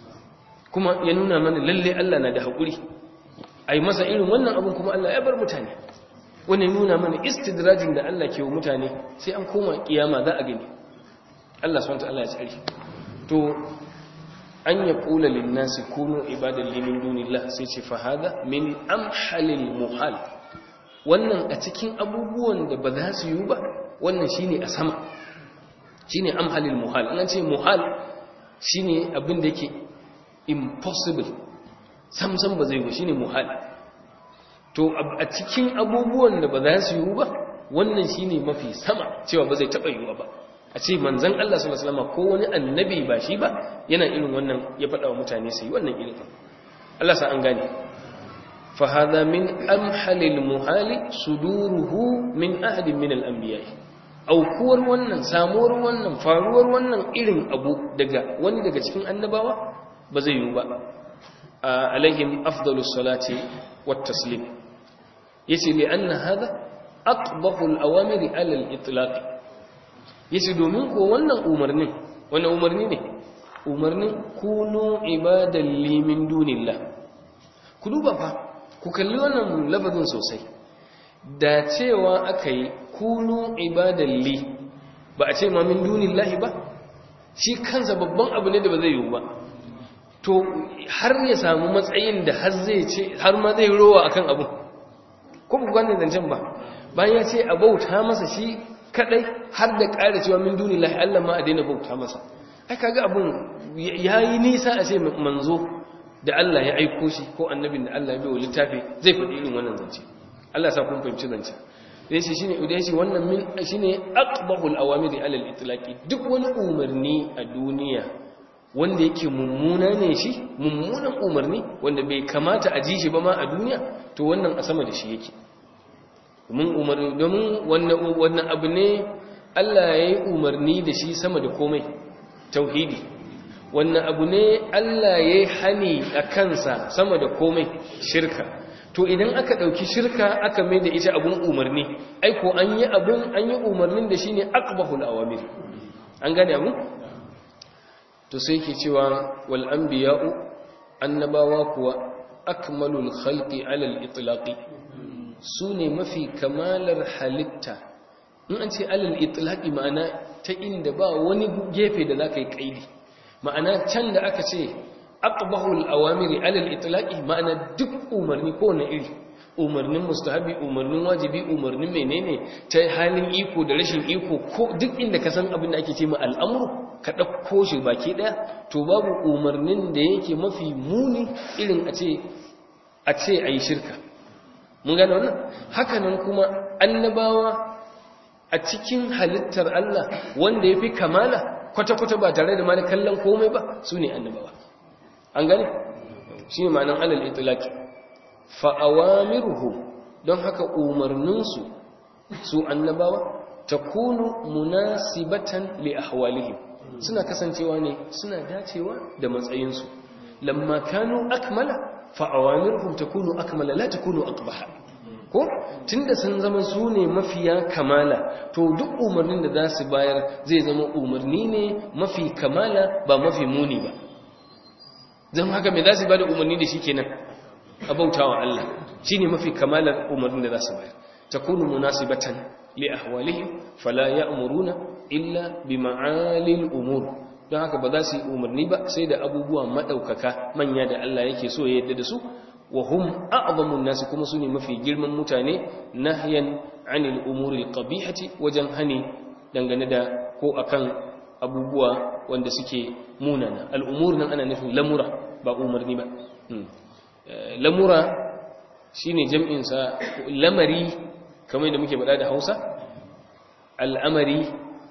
kuma ya nuna mana lalle Allah na da haƙuri a yi masa irin wannan abin kuma Allah ya bar mutane wani nuna mana istidrajin da Allah ke wa mutane sai an koma kiyama za a gani Allah swt Allah ya tsari to an ya kula linnasi kunu ibadan limin dunillah sai ce fahada min amhalil muhal wannan a cikin abubuwan da ba za su yi ba wannan shine a sama shine amhalil muhal an ce muhal shine abin da yake impossible samsam ba zai yi shine muhal to a cikin abubuwan da ba za su yi ba wannan shine mafi sama cewa ba zai taba yiwa ba a ce manzon Allah sallallahu alaihi wasallam ko wani annabi ba shi ba yana irin wannan ya faɗa wa mutane su yi wannan irin Allah sa an gane fa hadha min amhalil muhali suduruhu min ahadin min al-anbiya aukuwar wannan samuwar wannan faruwar wannan irin abu daga wani daga cikin annabawa ba zai yiwu ba alaihim afdalus salati wat taslim yace li anna hada aqbahu al-awamiri ala al-itlaq yace domin ko wannan umarnin wannan umarni ne umarnin kunu ibadan li min dunillah ku duba fa ku kalli wannan lafazin sosai da cewa akai kunu ibadan li ba a ce ma min dunillahi ba shi kansa babban abu ne da ba zai yiwu ba to har ya samu matsayin da har zai ce har ma zai rowa akan abu ko ku gane zancen ba bayan ya ce a bauta masa shi kadai har da ƙara cewa min dunillahi Allah ma a daina bauta masa ai kaga abun yayi nisa a ce manzo da Allah ya aiko shi ko annabin da Allah ya bai wa littafi zai faɗi irin wannan zance Allah sa kun fahimci zance dai shi shine dai shi wannan min shine aqbahul awamiri alal itlaqi duk wani umarni a duniya wanda yake mummuna ne shi mummunan umarni wanda bai kamata a ji shi ba ma a duniya to wannan a sama da shi yake domin umarni domin wannan wannan abu ne Allah ya yi umarni da shi sama da komai tauhidi wannan abu ne Allah ya yi hani a kansa sama da komai shirka to idan aka ɗauki shirka aka mai da ita abun umarni aiko an yi abun an yi umarnin da shi ne akbahul awamir an gane abu to sai ke cewa wal anbiya'u annabawa kuwa akmalul khalqi alal itlaqi su ne mafi kamalar halitta in an ce alal itlaqi ma'ana ta inda ba wani gefe da zaka yi kaidi ma'ana can da aka ce aqbahul awamiri alal itlaqi ma'ana duk umarni ko na iri umarnin mustahabi umarnin wajibi umarnin menene ta halin iko da rashin iko ko duk inda ka san abin da ake ce ma al'amru ka dauko shi baki daya to babu umarnin da yake mafi muni irin a ce a ce ayi shirka mun gane wannan haka nan kuma annabawa a cikin halittar Allah wanda yafi kamala kwata-kwata ba tare da mani kallon komai ba su ne annabawa an gane shi ne ma'anan alal itilaki fa'awamiruhu don haka umarninsu su annabawa ta kunu munasibatan li ahwalihim suna kasancewa ne suna dacewa da matsayinsu lamma kanu akmala fa'awamiruhum ta kunu akmala la ta kunu akbaha ko tunda sun zama su ne mafiya kamala to duk umarnin da za su bayar zai zama umarni ne mafi kamala ba mafi muni ba zan haka mai za su bada umarni da shi kenan a bautawa Allah shi ne mafi kamalar umarnin da za su bayar ta kunu munasibatan li ahwalihim fala ya'muruna illa bi ma'alil umur don haka ba za su yi umarni ba sai da abubuwa madaukaka manya da Allah yake so ya yadda da su wa hum a'zamun nasi kuma su ne mafi girman mutane nahyan anil umuri qabihati wajen hani dangane da ko akan abubuwa wanda suke munana al'umur nan ana nufin lamura ba umarni ba lamura shine jam'in sa lamari kamar da muke faɗa da Hausa al'amari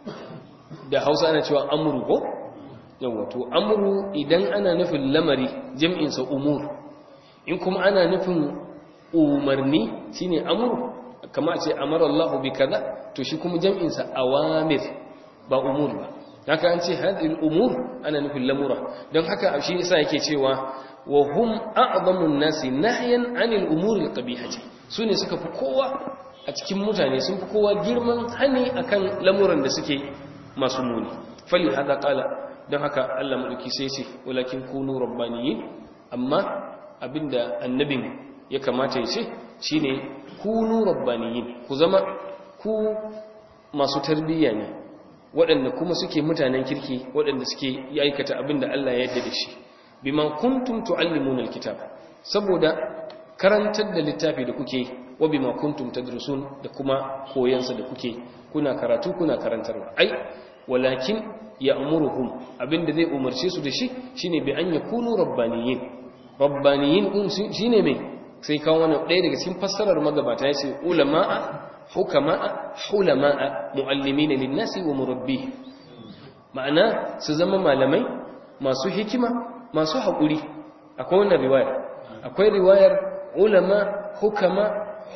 da Hausa ana cewa amru ko yawa to amru idan ana nufin lamari jam'in sa umur in kuma ana nufin umarni shine amru kama a ce amara Allah bi kaza to shi kuma jam'in sa awamir ba umur ba haka an ce hadhihi umur ana nufin lamura don haka shi yasa yake cewa wa hum a'zamun nasi nahyan 'anil umuri al-qabihati sune suka fi kowa a cikin mutane sun fi kowa girman hani akan lamuran da suke masu muni fali hada qala don haka Allah mulki sai ce walakin kunu rabbaniyin amma abinda annabin ya kamata ya ce shine kunu rabbaniyin ku zama ku masu tarbiyya ne waɗanda kuma suke mutanen kirki waɗanda suke aikata abinda Allah ya yarda da shi bima kuntum tuallimuna alkitab saboda karantar da littafi da kuke wa bima kuntum tadrusun da kuma koyansa da kuke kuna karatu kuna karantarwa ai walakin ya'muruhum abinda zai umarce su da shi shine bi an yakunu rabbaniyin rabbaniyin din shine me sai kawo wannan ɗaya daga cikin fassarar magabata yace ulama'a hukama'a hulama'a muallimina lin-nasi wa murabbih ma'ana su zama malamai masu hikima masu haƙuri akwai wannan riwayar akwai riwayar ulama hukama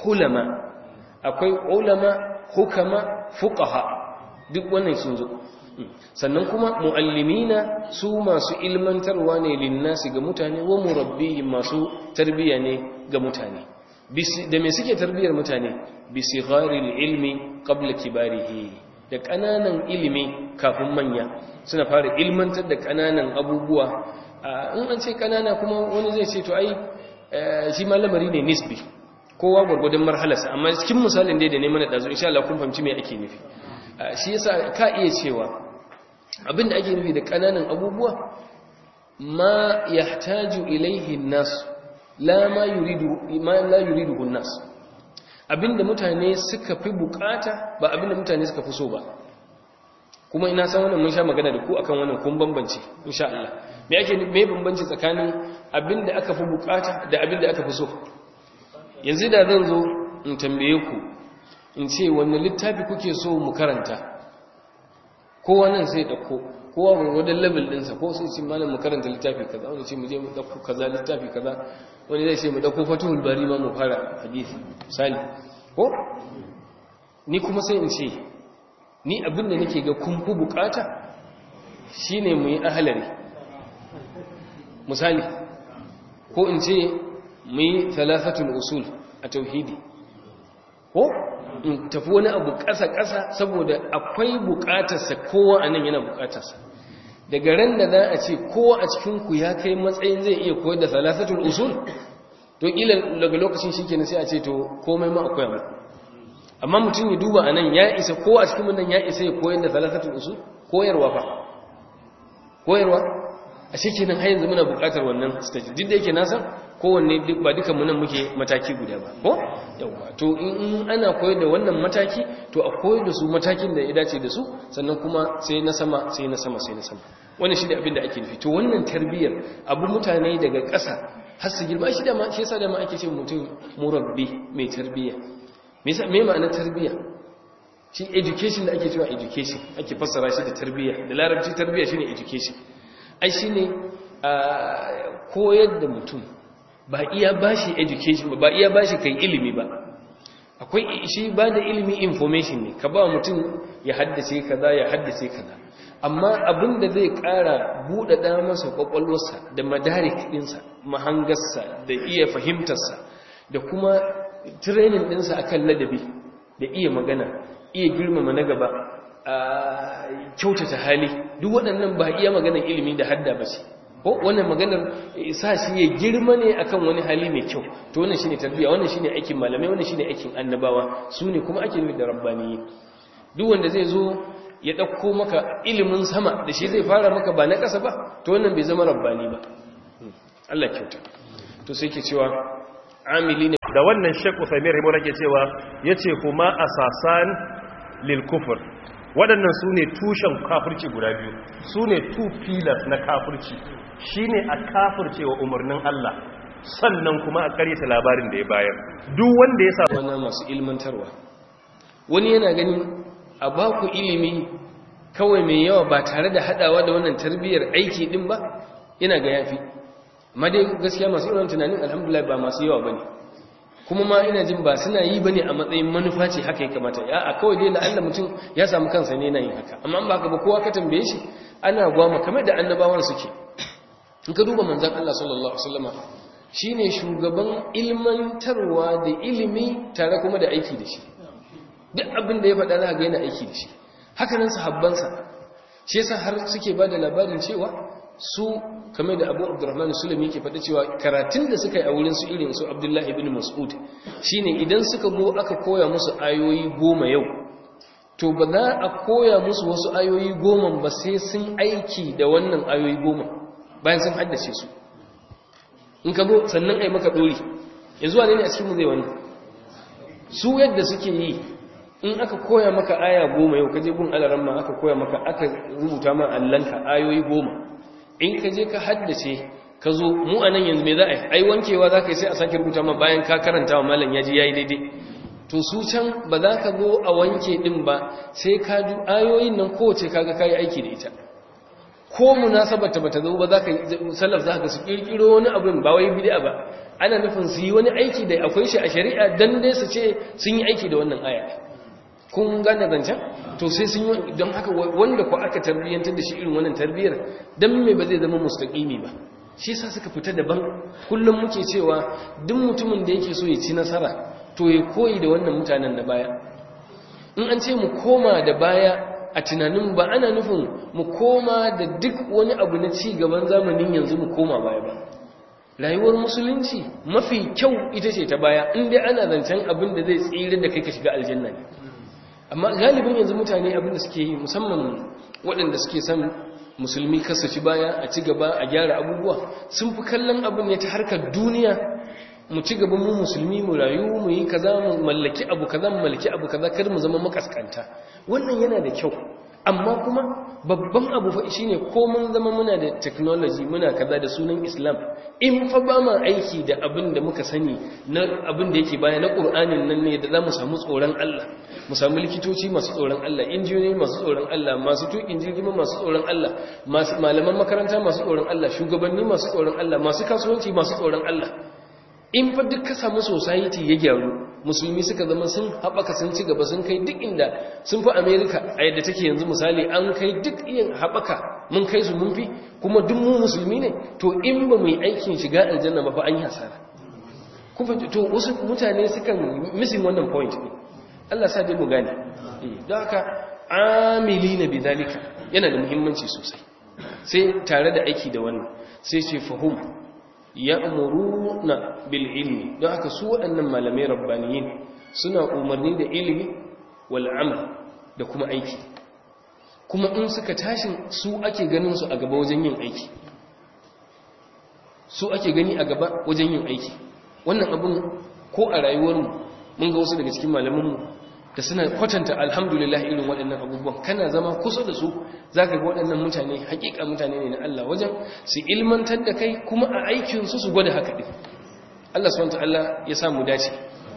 hulama akwai ulama hukama fuqaha duk wannan sun zo sannan kuma muallimina su masu ilmantarwa ne linnasi ga mutane wa murabbihim masu tarbiya ne ga mutane da me suke tarbiyar mutane bi sigharil ilmi qabla kibarihi da kananan ilimi kafin manya suna fara ilmantar da kananan abubuwa in an ce kanana kuma wani zai ce to ai shi ma lamari ne nisbi kowa gwargwadon marhalarsa amma cikin misalin dai da ne mana dazu insha Allah kun fahimci me ake nufi shi yasa ka iya cewa abinda ake nufi da kananan abubuwa ma yahtaju ilaihi an-nas la ma yuridu ma la yuridu an-nas abinda mutane suka fi bukata ba abinda mutane suka fi so ba kuma ina san wannan mun sha magana da ku akan wannan kun bambance insha Allah me ake me bambanci tsakanin abinda aka fi bukata da abinda aka fi so yanzu da zan zo in tambaye ku in ce wanne littafi kuke so mu karanta kowa nan sai dauko kowa gwargwadon level ɗinsa ko sai ce malam mu karanta littafi kaza wani ce mu je mu dauko kaza littafi kaza wani zai ce mu dauko fatuhul bari ma mu fara hadisi misali ko ni kuma sai in ce ni abin da nake ga kun fi bukata shine mu yi ahalari misali ko in ce mu yi thalathatul usul a tauhidi ko in tafi wani abu ƙasa-ƙasa saboda akwai buƙatarsa kowa a nan yana buƙatarsa daga ran da za a ce kowa a cikinku ya kai matsayin zai iya koyar da thalathatul usul to ƙila daga lokacin shi kenan sai a ce to komai ma akwai mai amma mutum ya duba a nan ya isa kowa a cikin nan ya isa ya koyar da thalathatul usul koyarwa fa koyarwa a shi kenan har yanzu muna buƙatar wannan stage duk da yake na san kowanne ba dukan mu nan muke mataki guda ba ko yawa to in ana koyar da wannan mataki to a koyar da su matakin da ya dace da su sannan kuma sai na sama sai na sama sai na sama wannan shi ne abin da ake nufi to wannan tarbiyyar abu mutane daga ƙasa har su girma shi da ma shi yasa da ma ake ce mutum murabbi mai tarbiyya me yasa me ma'anar tarbiyya shi education da ake cewa education ake fassara shi da tarbiyya da larabci tarbiyya shine education ai shine koyar da mutum ba iya bashi education ba ba iya bashi kai ilimi ba akwai shi ba da ilimi information ne ka ba mutum ya haddace kaza ya haddace kaza amma abin da zai ƙara buɗaɗa masa ƙwaƙwalwarsa da madarik ɗinsa mahangarsa da iya fahimtarsa da kuma training ɗinsa akan ladabi da iya magana iya girmama na gaba a kyautata hali duk waɗannan ba iya maganar ilimi da hadda ba ce ko wannan maganar sa shi ya girma ne akan wani hali mai kyau to wannan shine tarbiyya wannan shine aikin malamai wannan shine aikin annabawa su ne kuma ake nufi da rabbani duk wanda zai zo ya ɗauko maka ilimin sama da shi zai fara maka ba na ƙasa ba to wannan bai zama rabbani ba Allah kyauta to sai ke cewa amili ne da wannan Sheikh Uthaymeen Rahimahu ke cewa yace kuma asasan lil kufr waɗannan su ne tushen kafirci guda biyu su ne two pillars na kafirci shine a kafirce wa umarnin Allah sannan kuma a karyata labarin da ya bayar duk wanda ya sa wannan masu ilmantarwa wani yana ganin a ba ku ilimi kawai mai yawa ba tare da hadawa da wannan tarbiyyar aiki din ba yana ga yafi amma dai gaskiya masu irin tunanin alhamdulillah ba masu yawa bane kuma ma ina jin ba suna yi bane a matsayin manufa ce haka ya kamata ya a kawai dai la'alla mutum ya samu kansa ne yana yin haka amma ba ka ba kowa ka tambaye shi ana gwama kamar da annabawan suke in ka duba manzon Allah sallallahu alaihi wasallama shine shugaban ilmantarwa da ilimi tare kuma da aiki da shi duk abin da ya faɗa za ga yana aiki da shi haka nan sahabbansa shi yasa har suke ba da labarin cewa su kamar da abu abdurrahman sulami yake faɗa cewa karatun da suka yi a wurin su irin su abdullahi ibn mas'ud shine idan suka go aka koya musu ayoyi goma yau to ba za a koya musu wasu ayoyi goma ba sai sun aiki da wannan ayoyi goma bayan sun haddace su in ka zo sannan ai maka dori yanzu wane ne a cikin mu zai wani su yadda suke yi in aka koya maka aya goma yau kaje gun alaran ma aka koya maka aka rubuta ma allanka ayoyi goma in ka je ka haddace ka zo mu a nan yanzu me za a yi ai wankewa za ka yi sai a sake rubuta ma bayan ka karanta wa malam ya ji ya yi daidai to su can ba za ka zo a wanke din ba sai ka ju ayoyin nan kowace kaga ka yi aiki da ita ko munasabata bata zo ba za ka salaf za ka su kirkiro wani abin ba wai bid'a ba ana nufin su yi wani aiki da akwai shi a shari'a dan dai su ce sun yi aiki da wannan aya kun gane zancen to sai sun yi don haka wanda ku aka tarbiyyantar da shi irin wannan tarbiyyar don me ba zai zama mustaƙimi ba shi sa suka fita daban kullum muke cewa duk mutumin da yake so ya ci nasara to ya koyi da wannan mutanen da baya in an ce mu koma da baya a tunanin ba ana nufin mu koma da duk wani abu na ci gaban zamanin yanzu mu koma baya ba rayuwar musulunci mafi kyau ita ce ta baya in dai ana zancen abin da zai tsira da kai ka shiga aljanna ne amma galibin yanzu mutane abin da suke yi musamman waɗanda suke son musulmi kasa ci baya a ci gaba a gyara abubuwa sun fi kallon abin ne ta harkar duniya mu ci gaba mu musulmi mu rayu mu yi kaza mu mallaki abu kaza mu mallaki abu kaza kar mu zama makaskanta wannan yana da kyau amma kuma babban abu fa shine ko mun zama muna da technology muna kaza da sunan Islam in fa ba ma aiki da abin da muka sani na abin da yake baya na Qur'anin nan ne da za mu samu tsoron Allah mu samu likitoci masu tsoron Allah injiniyoyi masu tsoron Allah masu tukin jirgin masu tsoron Allah masu malaman makaranta masu tsoron Allah shugabanni masu tsoron Allah masu kasuwanci masu tsoron Allah in fa duk ka samu society ya gyaru musulmi suka zama sun haɓaka sun ci gaba sun kai duk inda sun fi america a yadda take yanzu misali an kai duk yin haɓaka mun kai su mun fi kuma duk mu musulmi ne to in ba mu yi aikin shiga aljanna ba fa an yi hasara kuma to wasu mutane sukan missing wannan point ne Allah sa dai mu gane don haka amili na bidalika yana da muhimmanci sosai sai tare da aiki da wannan sai ce fahim ya'muruna bil ilmi don haka su waɗannan malamai rabbaniyin suna umarni da ilimi wal amal da kuma aiki kuma in suka tashi su ake ganin su a gaba wajen yin aiki su ake gani a gaba wajen yin aiki wannan abun ko a rayuwarmu mun ga wasu daga cikin malamanmu da suna kwatanta alhamdulillah irin waɗannan abubuwan kana zama kusa da su za ka ga waɗannan mutane hakika mutane ne na Allah wajen su ilmantar da kai kuma a aikinsu su gwada haka ɗin Allah swt ya samu dace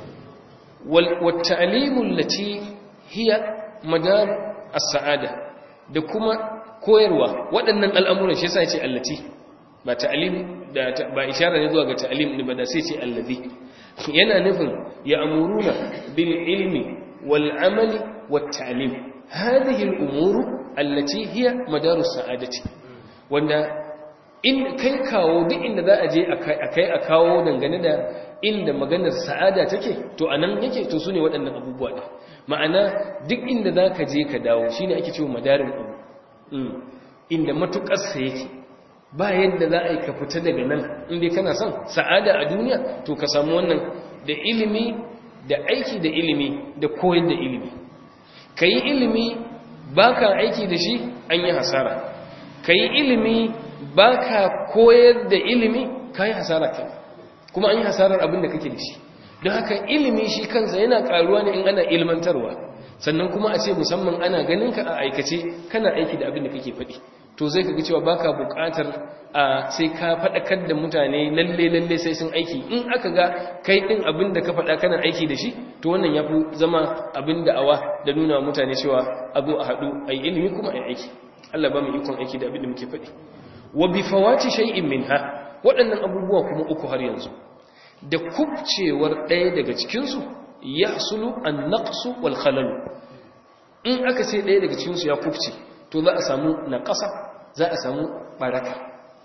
wata'alimun lati hiya madar as-sa'ada da kuma koyarwa waɗannan al'amuran shi yasa ya ce allati ba ta'alim da ba ishara ne zuwa ga ta'alim ne ba da sai ce allazi yana nufin ya amuruna bil ilmi والعمل والتعليم هذه الأمور التي هي مدار السعادة wanda in kai kawo duk inda za a je a kai a kawo dangane da inda maganar sa'ada take to anan yake to su ne waɗannan abubuwa ɗin ma'ana duk inda za ka je ka dawo shi ne ake cewa madarin abu inda matuƙarsa yake ba yadda za a yi ka fita daga nan inda kana son sa'ada a duniya to ka samu wannan da ilimi da aiki da ilimi da koyar da ilimi ka yi ilimi ba ka aiki da shi an yi hasara ka yi ilimi ba ka koyar da ilimi ka yi hasara kai kuma an yi hasarar abin da kake da shi don haka ilimi shi kansa yana karuwa ne in ana ilmantarwa sannan kuma a ce musamman ana ganin ka a aikace kana aiki da abin da kake faɗi to zai kaga cewa baka buƙatar a sai ka faɗakar da mutane lalle lalle sai sun aiki in aka ga kai ɗin abin da ka faɗa kana aiki da shi to wannan ya fi zama abin da awa da nuna mutane cewa abu a haɗu a yi ilimi kuma a yi aiki Allah ba mu ikon aiki da abin da muke faɗi wa bi fawati shay'in minha waɗannan abubuwa kuma uku har yanzu da kubcewar ɗaya daga cikinsu yahsulu an-naqsu wal khalal in aka ce ɗaya daga cikinsu ya kubce to za a samu naƙasa za a samu baraka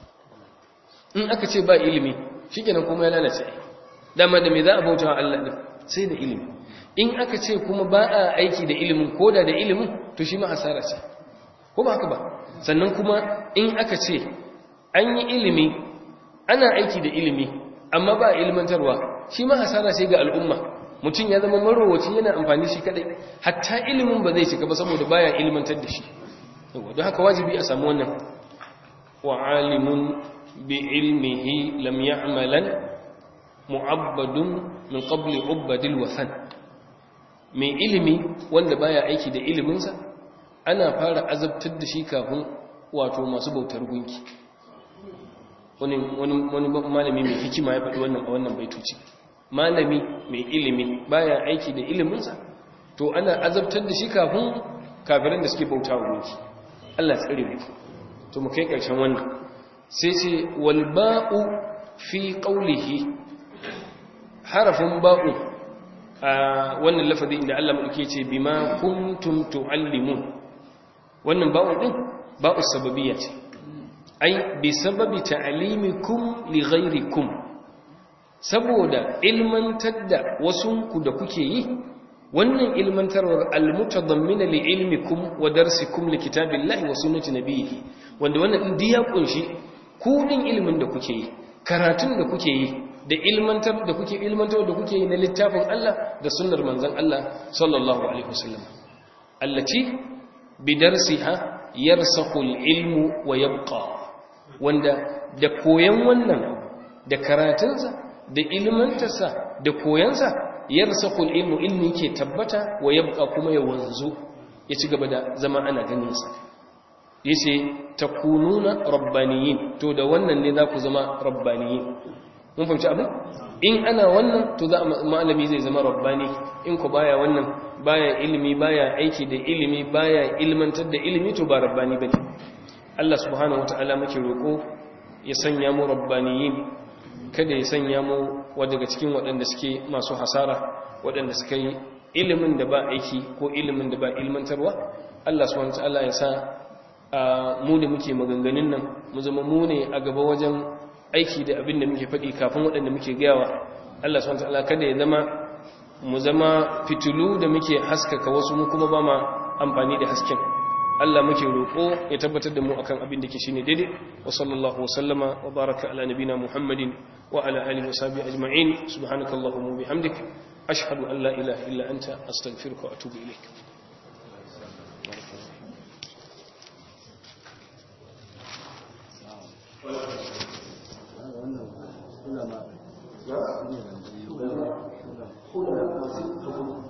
in aka ce ba ilimi shi kenan kuma ya lalace dama da me za a bauta wa Allah ɗin sai da ilimi in aka ce kuma ba a aiki da ilimin ko da da ilimin to shi ma hasara ce ko ba haka ba sannan kuma in aka ce an yi ilimi ana aiki da ilimi amma ba a ilmantarwa shi ma hasara ce ga al'umma mutum ya zama marowaci yana amfani shi kadai hatta ilimin ba zai cika ba saboda baya ilmantar da shi don haka wajibi a samu wannan wa alimun bi ilmihi lam ya'malan mu'abbadun min qabli ubadil wathan mai ilimi wanda baya aiki da iliminsa ana fara azabtar da shi kafin wato masu bautar gunki wani wani malami mai hikima ya faɗi wannan a wannan baitoci malami mai ilimi baya aiki da iliminsa to ana azabtar da shi kafin kafiran da suke bauta wa gunki Allah tsare mu to mu kai karshen wannan sai ce wal ba'u fi qawlihi harafin ba'u a wannan lafazi inda Allah madauke ce bima kuntum tuallimun wannan ba'u din ba'u sababiyya ce ai bi sababi ta'limikum li ghayrikum saboda ilmantar da wasunku da kuke yi wannan ilmantarwar almutadammina li ilmikum wa darsikum li kitabillahi wa sunnati nabiyhi wanda wannan din ya kunshi ku din ilmin da kuke yi karatun da kuke yi da ilmantar da kuke ilmantar da kuke yi na littafin Allah da sunnar manzon Allah sallallahu alaihi wasallam allati bidarsiha yarsakhu ilmu wa yabqa wanda da koyan wannan da karatunsa da ilmantarsa da koyansa yarsakhu ilmu ilmi ke tabbata wa yabqa kuma ya wanzu ya ci gaba da zama ana ganin sa yace takununa rabbaniyin to da wannan ne za ku zama rabbaniyin mun fahimci abin in ana wannan to za malami zai zama rabbani in ku baya wannan baya ilimi baya aiki da ilimi baya ilmantar da ilimi to ba rabbani bane Allah subhanahu wataala muke roko ya sanya mu rabbaniyin kada ya sanya mu daga cikin waɗanda suke masu hasara waɗanda suka yi ilimin da ba aiki ko ilimin da ba ilmantarwa Allah subhanahu wataala ya sa mu da muke maganganun nan mu zama mu ne a gaba wajen aiki da abin da muke faɗi kafin waɗanda muke gayawa Allah subhanahu wataala kada ya zama mu zama fitilu da muke haskaka wasu mu kuma ba ma amfani da hasken Allah muke roƙo ya tabbatar da mu akan abin da ke shine daidai wa sallallahu wasallama wa baraka ala nabina Muhammadin wa ala alihi wa sahbihi ajma'in subhanakallahumma wa bihamdik ashhadu an la ilaha illa anta astaghfiruka wa atubu ilaik ulama